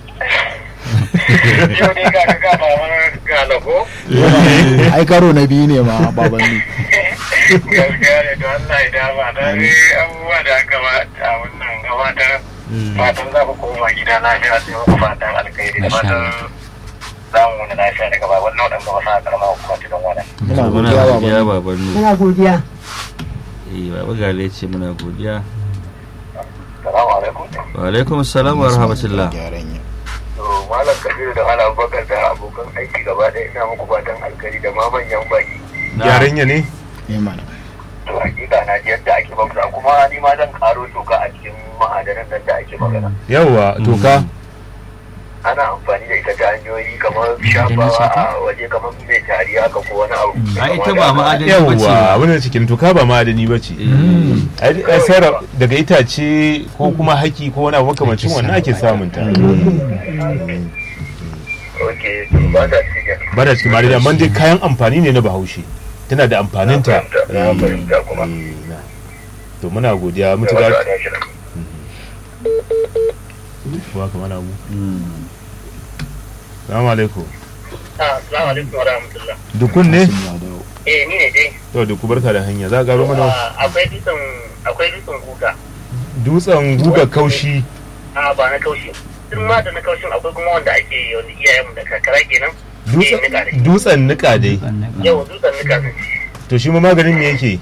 Yau ne ga ga baban galako. ai karo na biyu ne ma baban ni Gaskiya ne to Allah ya dama da ne abubuwa da aka ba a wannan gabatar. Fatan za ku koma gida lafiya sai muku fatan alkhairi da fatan za mu wani lafiya daga baban nan waɗanda wasu a karama kuma cikin wannan. muna muna godiya godiya baban baban nu muna godiya eh baba gale ce muna godiya Salamu alaikum. wa alaikum salam wa rahmatullah gyaran ya To Malam Kabiru da Malam Abubakar da abokan aiki gaba ɗaya ina muku fatan alkhairi da ma manyan baki. gyaran ya ne ne mana To hakika na ji yadda ake bauta kuma ni ma zan karo toka a cikin ma'adanan nan da ake magana. yawwa toka Ana amfani da ita ta hanyoyi kamar shafawa a waje kamar mai tari haka ko wani abu. a ita ba ma'adani ba ce yawwa abin da cikin toka ba ma'adani ba ce ai ai sarra daga itace ko kuma haki ko wani abu makamancin wannan ake samun ta Ok, to ba ta cikin. ba da cikin ma'adani amma dai kayan amfani ne na bahaushe tana da amfaninta Na fahimta kuma. Eh, na. to muna godiya Da mutuka wata ana shirin. kuwa kamar abu salamu alaikum Ah, Assalamu alaikum wa rahmatullah. dukun ne Eh, ni ne dai. to duku barka da hanya za ka garo mana Ah, Akwai dutsen akwai dutsen kuka. dutsen guga kaushi a ba na kaushi duk ma da na kaushin akwai kuma wanda ake wanda iyayenmu da kakara kenan Dutsen- nika da shi. dutsen nika dai yau dutsen nika sun to shi ma maganin me yake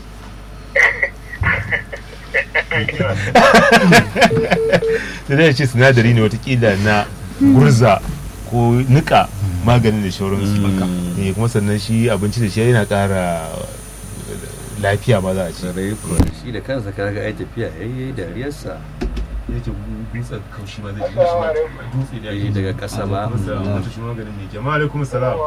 da zai ce sinadari ne watakila na gurza ko nika maganin da shauransu Eh, kuma sannan shi abinci da shi yana ƙara lafiya ma za a ce sarai kuwa shi da kansa kaga ai tafiya yayi dariyarsa yake dutsen kaushi ma zai dutse da Eh, daga ƙasa ba. mutu shi maganin ne jama'a alaikum salam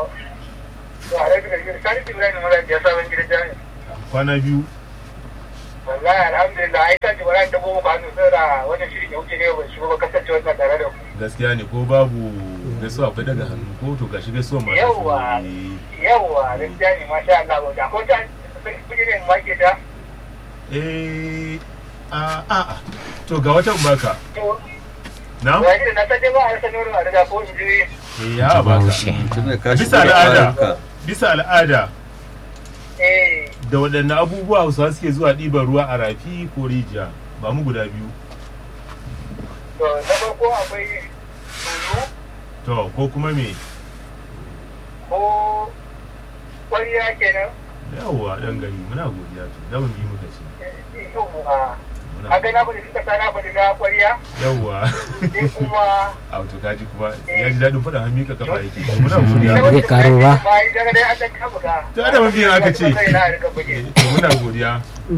kwana biyu wallahi alhamdulillah ai kan jibara ta goma ka hannu sai da wannan shirin ya wuce ne ba shi ba kasance wannan tare da ku gaskiya ne ko babu gaisuwa akwai daga hannu ko to gashi gaisuwa ma Yawwa. yawwa gaskiya ne masha Allah ba da ko ta kuje ne ma ke ta eh a a a to ga wata in baka to na wani da na san dai ba a rasa nuru a da ko in ji eh ya baka tunda ka bisa shigo da al'ada ƙwarinka. bisa al'ada eh da waɗanne abubuwa hausawa suke zuwa ɗiban ruwa a rafi ko rijiya ba mu guda biyu to na farko akwai tulu to ko kuma me ko kwariya kenan yawwa dan gari muna godiya to da mun bi muka ce yawwa haka na bada suka sana bada na kwariya yawwa sai kuma a to kaji kuma ya ji daɗin faɗin hannu ka kafa yake to muna godiya Zai karo ba. bayan daga dai an dan kama ga to da mun biyan aka ce kai na rika buge to muna godiya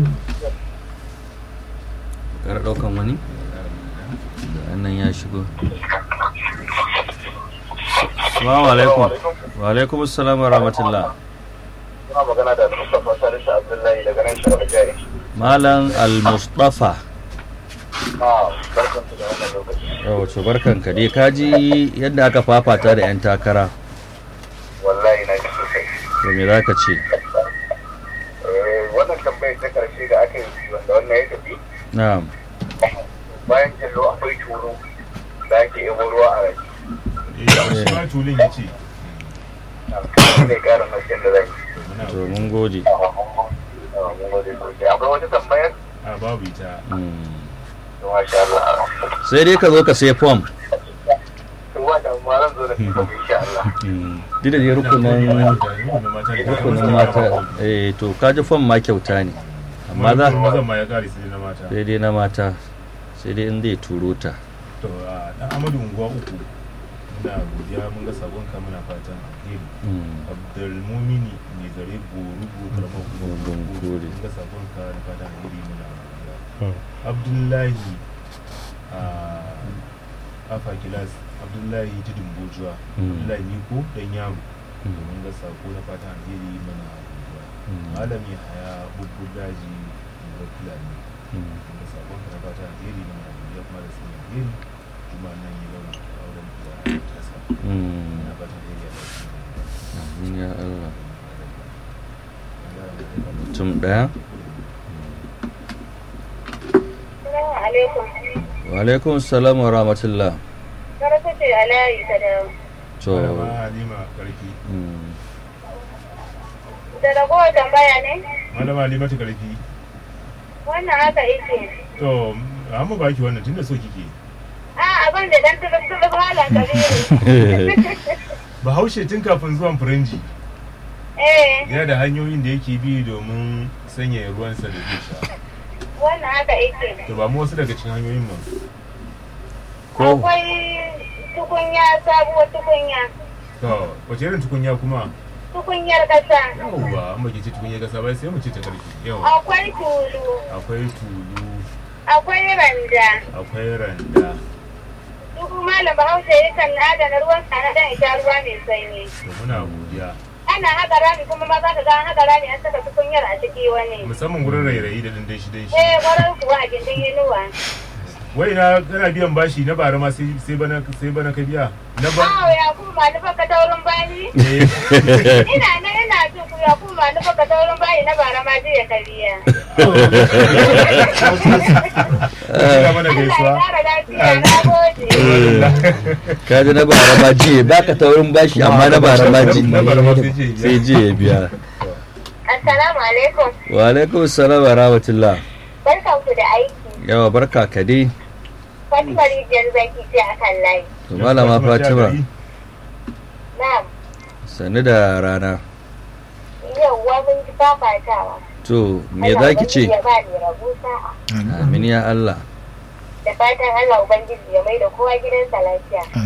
kara ɗaukan wani da annan ya shigo Assalamu alaikum wa alaikum assalam wa rahmatullah Suna magana da Mustapha Salisu Abdullahi daga nan shirar jari. malam al-mustafa Na barkan su da wannan lokaci. yau to barkanka dai kaji yadda aka fafata da 'yan takara Wallahi na ji sosai. to me za ka ce Eh, Wannan tambayar ta karshe da aka yi wanda wannan ya tafi na'am bayan jallo akwai turu da ake yabo ruwa a rai. eh shi ma tulin yace Shi ne ƙarin hasken da zai yi. muna to mun gode Ah, mun gode sosai. Akwai wata tambayar? a babu ita Mm. Masha Allah. sai dai ka zo ka sai fom Ruwa da ma zan zo da shi ba insha Allah. duk da dai rukunin rukunin mata eh to kaji fom ma kyauta ne amma za mazan ma ya kare sai na mata sai dai na mata sai dai in zai turo ta to a dan amadu unguwa uku muna godiya mun ga sabon ka muna fatan alheri Mm. abdulmumini mai zare gorugo karamar Gungun kuma kore. mun ga sabon ka na fatan alheri muna godiya abdullahi a afa kilas abdullahi tudun bojuwa Mm. abdullahi niko dan yaro Mm. mun ga sako na fatan alheri muna godiya Mm. malami haya bubbu daji ga fulani Mm. mun ga sabon ka na fatan alheri muna godiya kuma da sanin alheri kuma nan yi zama auren da tasa Mm. muna fatan alheri a lafiya Amin ya Allah mutum ɗaya Assalamu alaikum. wa alaikum salam wa rahmatullah Karatu ce alayi ta da to malama halima karfi mm. da ragowar tambaya ne? malama halima ta karfi Wannan haka yake. to an mu baki wannan tunda so kike A abin da dan tulub tulub halan kabiru. bahaushe tun kafin zuwan firinji Eh, yana da hanyoyin da yake bi domin sanyaya ruwansa da zai sha wannan haka yake. to ba mu wasu daga cikin hanyoyin mu ko Akwai tukunya sabuwar tukunya. to wace irin tukunya kuma Tukunyar kasa. yawwa an baki ce tukunya gasa bai sai mu ce ta karfi yawa Akwai tulu. akwai tulu Akwai randa. akwai randa Duk malam Bahaushe yakan adana ruwan sa na dan ita ruwa mai sanyi. to muna godiya Ana haka rami kuma ma za ka ga an haka rami an saka tukunyar a ciki wani. musamman gurin rairayi da dandan shi dan shi Eh, gwarar kuwa a gindin inuwa. wai na kana biyan bashi na bara ma sai sai bana sai bana ka biya na ba Awo ya kuma nufa ka taurin bani? eh Ina nan ina jin ku ya kuma nufa ka taurin bani na bara ma jiya kariya. Ina mana Allah ya gaisuwa kara lafiya na gode. ka ji na bara ma jiye baka taurin bashi amma na bara ma ji na bara ma sai ce biya. sai jiye biya Assalamu alaikum. wa alaikum salam wa rahmatullah Barkan ku da aiki. yawa barka ka dai Fatima Rijiyar Zaki ce a kan layi. to malama fatima Na'am. sannu da rana Yauwa mun ji fafatawa. to me za ki ce Allah Ubangiji ya ba ni rabu sa'a. amin ya Allah Da fatan Allah Ubangiji ya mai da kowa gidansa lafiya. amin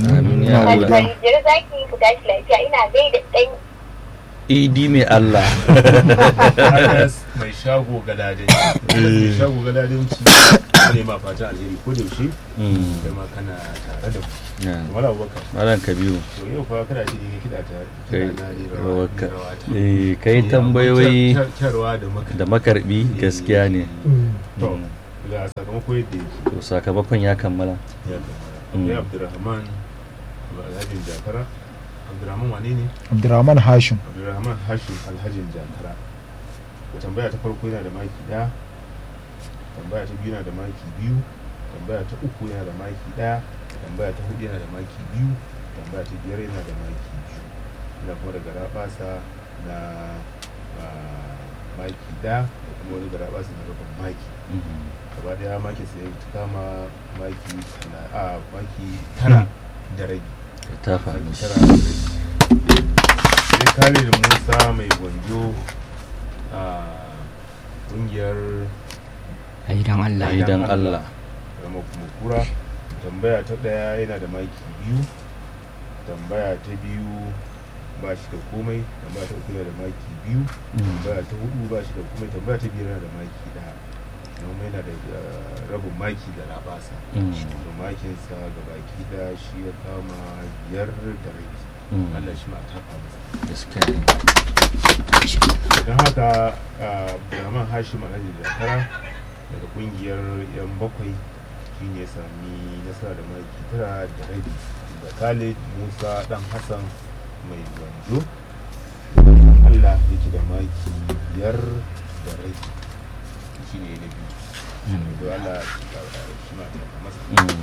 Ya Allah. Alfajir zaki ku tashi lafiya ina gaida ɗan idi mai Allah Anas mai shago galadin mai shago galadin ci ne ma fata alheri ko da yaushe Mm. kai ma kana tare da mu Ya. wala abubakar Malam Kabiru to yau fa kana ji ne kiɗa ta kai kiɗa na ne rawa rawaka rawa ta. eh kai Eh, tambayoyi kyar- kyarwa da maka da makarbi gaskiya ne to ga sakamako yadda yake to sakamakon ya kammala ya kamata Mm. akwai abdurrahman alhajin jakara abdurrahman wane ne abdurrahman hashim abdurrahman hashim alhajin jakara tambaya ta farko yana da maki ɗaya tambaya ta biyu yana da maki biyu tambaya ta uku yana da maki ɗaya tambaya ta hudu yana da maki biyu tambaya ta biyar yana da maki biyu yana kuma da garabasa na ah, maki ɗaya da kuma wani garabasa na rabin maki gaba daya maki sai ta kama maki tala- a maki tara da rabi ta faru maki tara da rabi sai kare da musa mai gwanjo a kungiyar ai dan Allah idan Allah rama kuma kura tambaya ta daya yana da maki biyu tambaya ta biyu ba shi da komai tambaya ta uku yana da maki biyu tambaya ta hudu ba shi da komai tambaya ta biyar yana da maki daya kuma yana da eh, rabin maki da labasa Mm. da makinsa ga baki daya shi ya kama biyar da rabi Mm. Allah shi ma a tafa masa gaskiya ne don haka Abdulrahman Hashim Alhaji Jakara daga kungiyar yan bakwai shi ne sami nasara da maki tara da rabi da Khalid Musa dan Hassan mai gwanjo Allah yake da maki biyar da rabi shi ne na biyu da Allah shi ma ta masa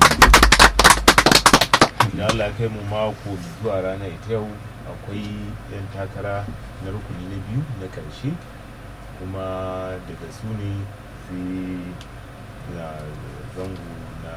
da Allah ya kai mu mako zuwa rana ita yau akwai 'yan takara na rukuni na biyu na ƙarshe kuma daga su ne sai na zango na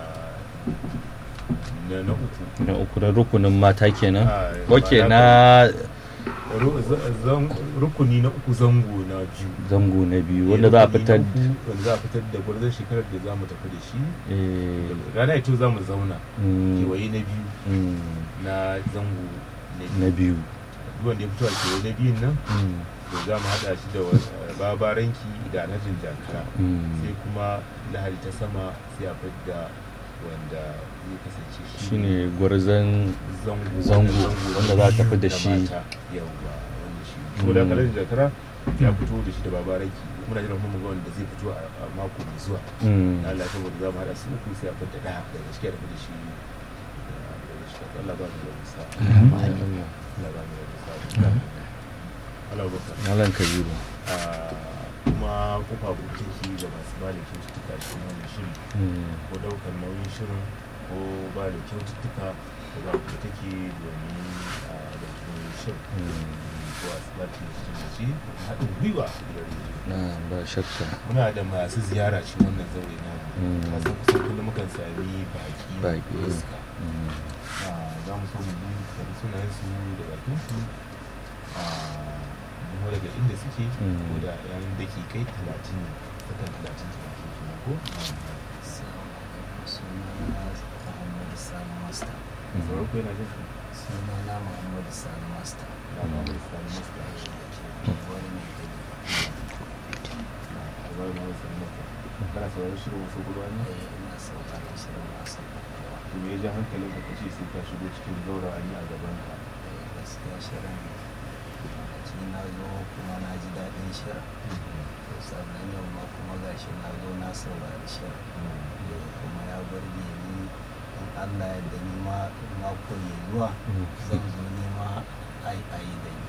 na na uku na uku na rukunin mata kenan Ah, ok mata na Ru- za- zan- rukuni na uku zango na biyu zango na biyu Eh, wanda za a rukuni na fitar uku wanda za a fitar da gwarzon shekarar da za mu tafi da shi eh, rana ita za mu zauna mm, kewaye na biyu mm, na zango na na biyu biyu duk wanda ya fito a kewaye na biyun nan Mm, to za mu haɗa shi da wa- babaranki da alhajin jakara mm. sai kuma lahadi ta sama sai a fidda wanda zai kasance shi shine gwarzon zango zango wanda za a tafi da na shi mata. yawwa wanda shi ko da alhajin jakara ya fito da shi da babaranki muna jiran kuma ga wanda zai fito a a mako mai zuwa Mm. na Allah saboda za mu haɗa su uku sai a fidda ɗaya daga ciki a tafi da shi da- daga ciki Allah ba mu da musa Allah ba mu da musa Allah ba ka Malam Kabiru Ah, kuma kofa buɗe take ga masu ba da kyaututtuka cikin wannan shiri Mm. ko ɗaukar nauyin shirin ko ba da kyaututtuka ko ba buɗe take domin a ɗauki nauyin shirin ko a tsibati da cikin da shi haɗin gwiwa da rediyo na ba shakka muna da masu ziyara cikin wannan zaure na Mm. kasan kusan kullum mukan sami baki Baki. da iska Mm. Ah, za mu so mu bi karbi sunayensu da bakinsu a kuma daga inda suke Mm. ko da yan dakikai talatin ne sakan talatin talatin kenan ko sauran ko yana jin ka sunana muhammadu sani master na ma mai sani masta wani mai gani a bari ma mai sani masta kana sauraron shirin wasu guduwa ne ina sauraron shirin masu to me ya ja hankalin ka kace sai ka shigo cikin zaura an yi a gaban ka gaskiya shirin lokaci na zo kuma na ji daɗin shirin to sannan yau ma kuma gashi na zo na saurari shirin Eh, kuma ya burge ni in allah ya da ni ma mako mai zuwa zan zo nema ai ai da ni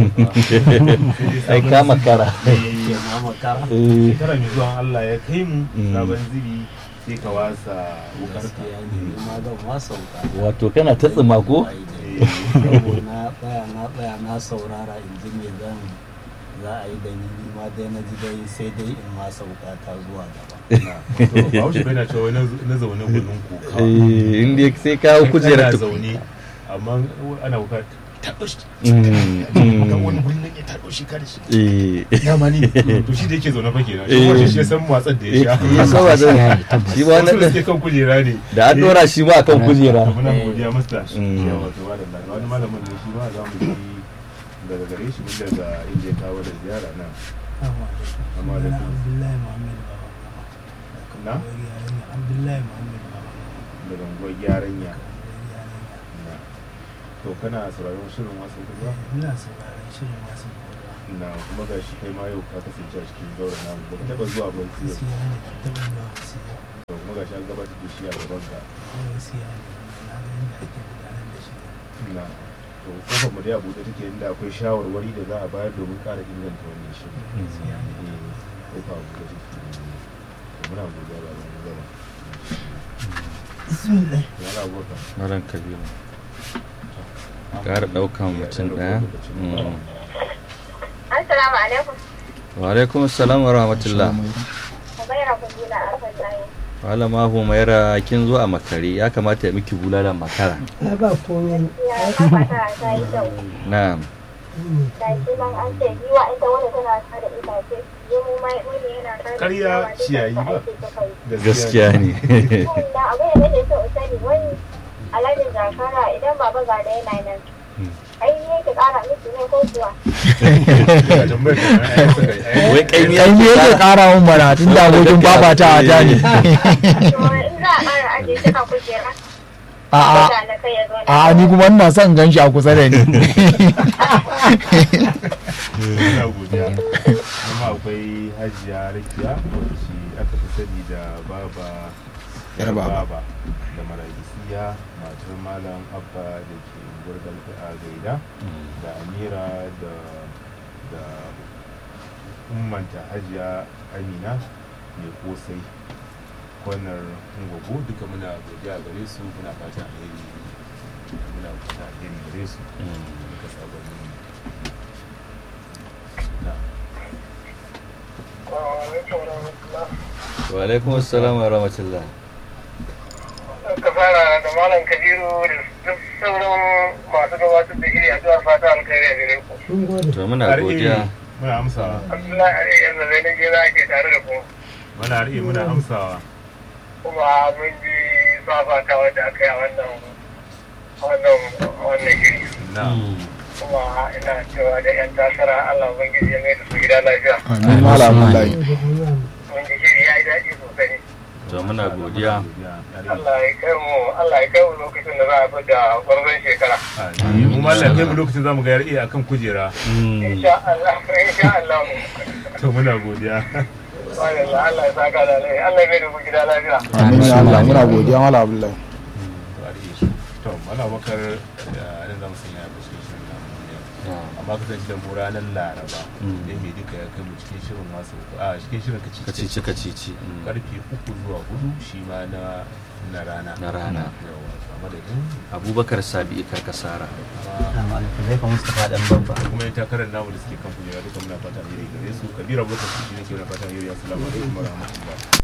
ai ka makara Ke na makara Eh. shekara mai zuwa Allah ya kai mu Mm. sabon zibi sai ka wasa wukar ka gaskiya ne ni ma zan wasa wuka wato kana ta tsima ko saboda na tsaya na tsaya na saurara in ji me zan za a yi da ni ni ma dai na ji dai sai dai in ma sauka ta zuwa gaba to bahaushe bai na cewa na na zaune gwanin kokawa Eh, inda sai ka hau kujerar kana tu- zaune amma ana wuka taɓa shi Mm, mm. ga wani gurin nan ya taɓa shi kada shi Eh. dama ni to shi da yake zaune fa kenan shi Eh. kuma shi ya san watsar da ya sha Ya san watsar. Shi ba Wasu da wannan- suke kan kujera ne Da an dora shi ma akan kujera. muna godiya masta Mm. yawa to madalla ga wani malamin ne shi ma za mu ji daga gare shi mun daga inda ya kawo da ziyara nan amma da Abdullahi Muhammad na Abdullahi Muhammad daga unguwar gyaran ya na to kana sauraron shirin wasu kuma ina sauraron shirin wasu na kuma ga shi kai ma yau ka kasance a cikin zauren namu ba ka taɓa zuwa ba sai yau gaskiya ne taɓa zuwa wasu to kuma ga shi an gabatar da shi a gaban ka gaskiya ne na ga yadda ake gudanar da shi na to kofar mu dai a buɗe take inda akwai shawarwari da za a bayar domin ƙara inganta wannan shirin gaskiya ne Eh, kofa a buɗe take to muna godiya ba mu gaba bismillah ya na abubakar Maran Kabiru. Ƙara ɗaukan mutum ɗaya. Mm. Assalamu alaikum. Wa alaikum assalam wa rahmatullah. Umaira Kudula a Fasaye. Malama Humaira kin zo a makare ya kamata ya miki bulala makara. ya ba komai Ya kafa ta yi kyau. Na'am. Da shi nan an ce giwa ita wani tana ta da itace. Yi mu mai wani yana ta da Ƙarya ciyawa, duka ciyayi ta ba. aiki suka yi. Gaskiya ne. Da abin da nake so in sani wani alhajin zakara idan baba ga da yana nan. Ai ne ki kara miki ne ko kuwa. Wai kai ne kai ne yake kara mun bara tun da abokin babata a ta ne To in za a kara ajiye shi a kujera. a a Ga na kai ya zo a a ni kuma ina son gan shi a kusa da ni muna godiya kuma akwai hajiya rakiya wacce aka fi sani da baba Yar baba. baba da maragisiya matar malam abba da ke gurgal a gaida da amira da da ummanta hajiya amina mai kosai kwanar ngwago duka muna godiya gare su muna fata alheri muna fata alheri gare su duka sabanin na Wa alaikum assalam wa rahmatullah. ka fara da malam kabiru da duk sauran masu gabatar da iri addu'ar fata alkhairi a gare ku. To muna godiya. muna amsawa Abdullahi Ali yanzu zai nake za ke tare da ku. muna riƙe muna amsawa Kuma mun ji fafata wadda aka yi a wannan wannan wannan shiri. na Kuma ina cewa da 'yan takara Allah Ubangiji ya mai da su gida lafiya. amin malam Abdullahi Mun ji shiri ya yi daɗi sosai. To muna godiya. Allah ya kai mu Allah ya kai mu lokacin da za a fi da gwarzon shekara. mu ma Allah kai mu lokacin zamu ga yar'iya akan kujera Insha Allah, insha Allah. to muna godiya Allah Allah ya saka da alheri. Allah ya mai da ku gida lafiya. amin ya Allah muna godiya malam Abdullahi to mala bakar nan zamu sanya da shi shirin namu yau. amma kasance da mu ranar laraba Mm. da mai duka ya kai mu cikin shirin masu a cikin shirin kaci Kacici kacici. Mm. karfe uku zuwa hudu shi ma na na rana Na rana. yawa a madadin Abubakar Sabi Karkasara. zai fa Mustapha dan babba da kuma yin takarar namu da suke kan kujera duka muna fata alheri gare su kabira abubakar shi ne ke na fata alheri assalamu alaikum wa rahmatullah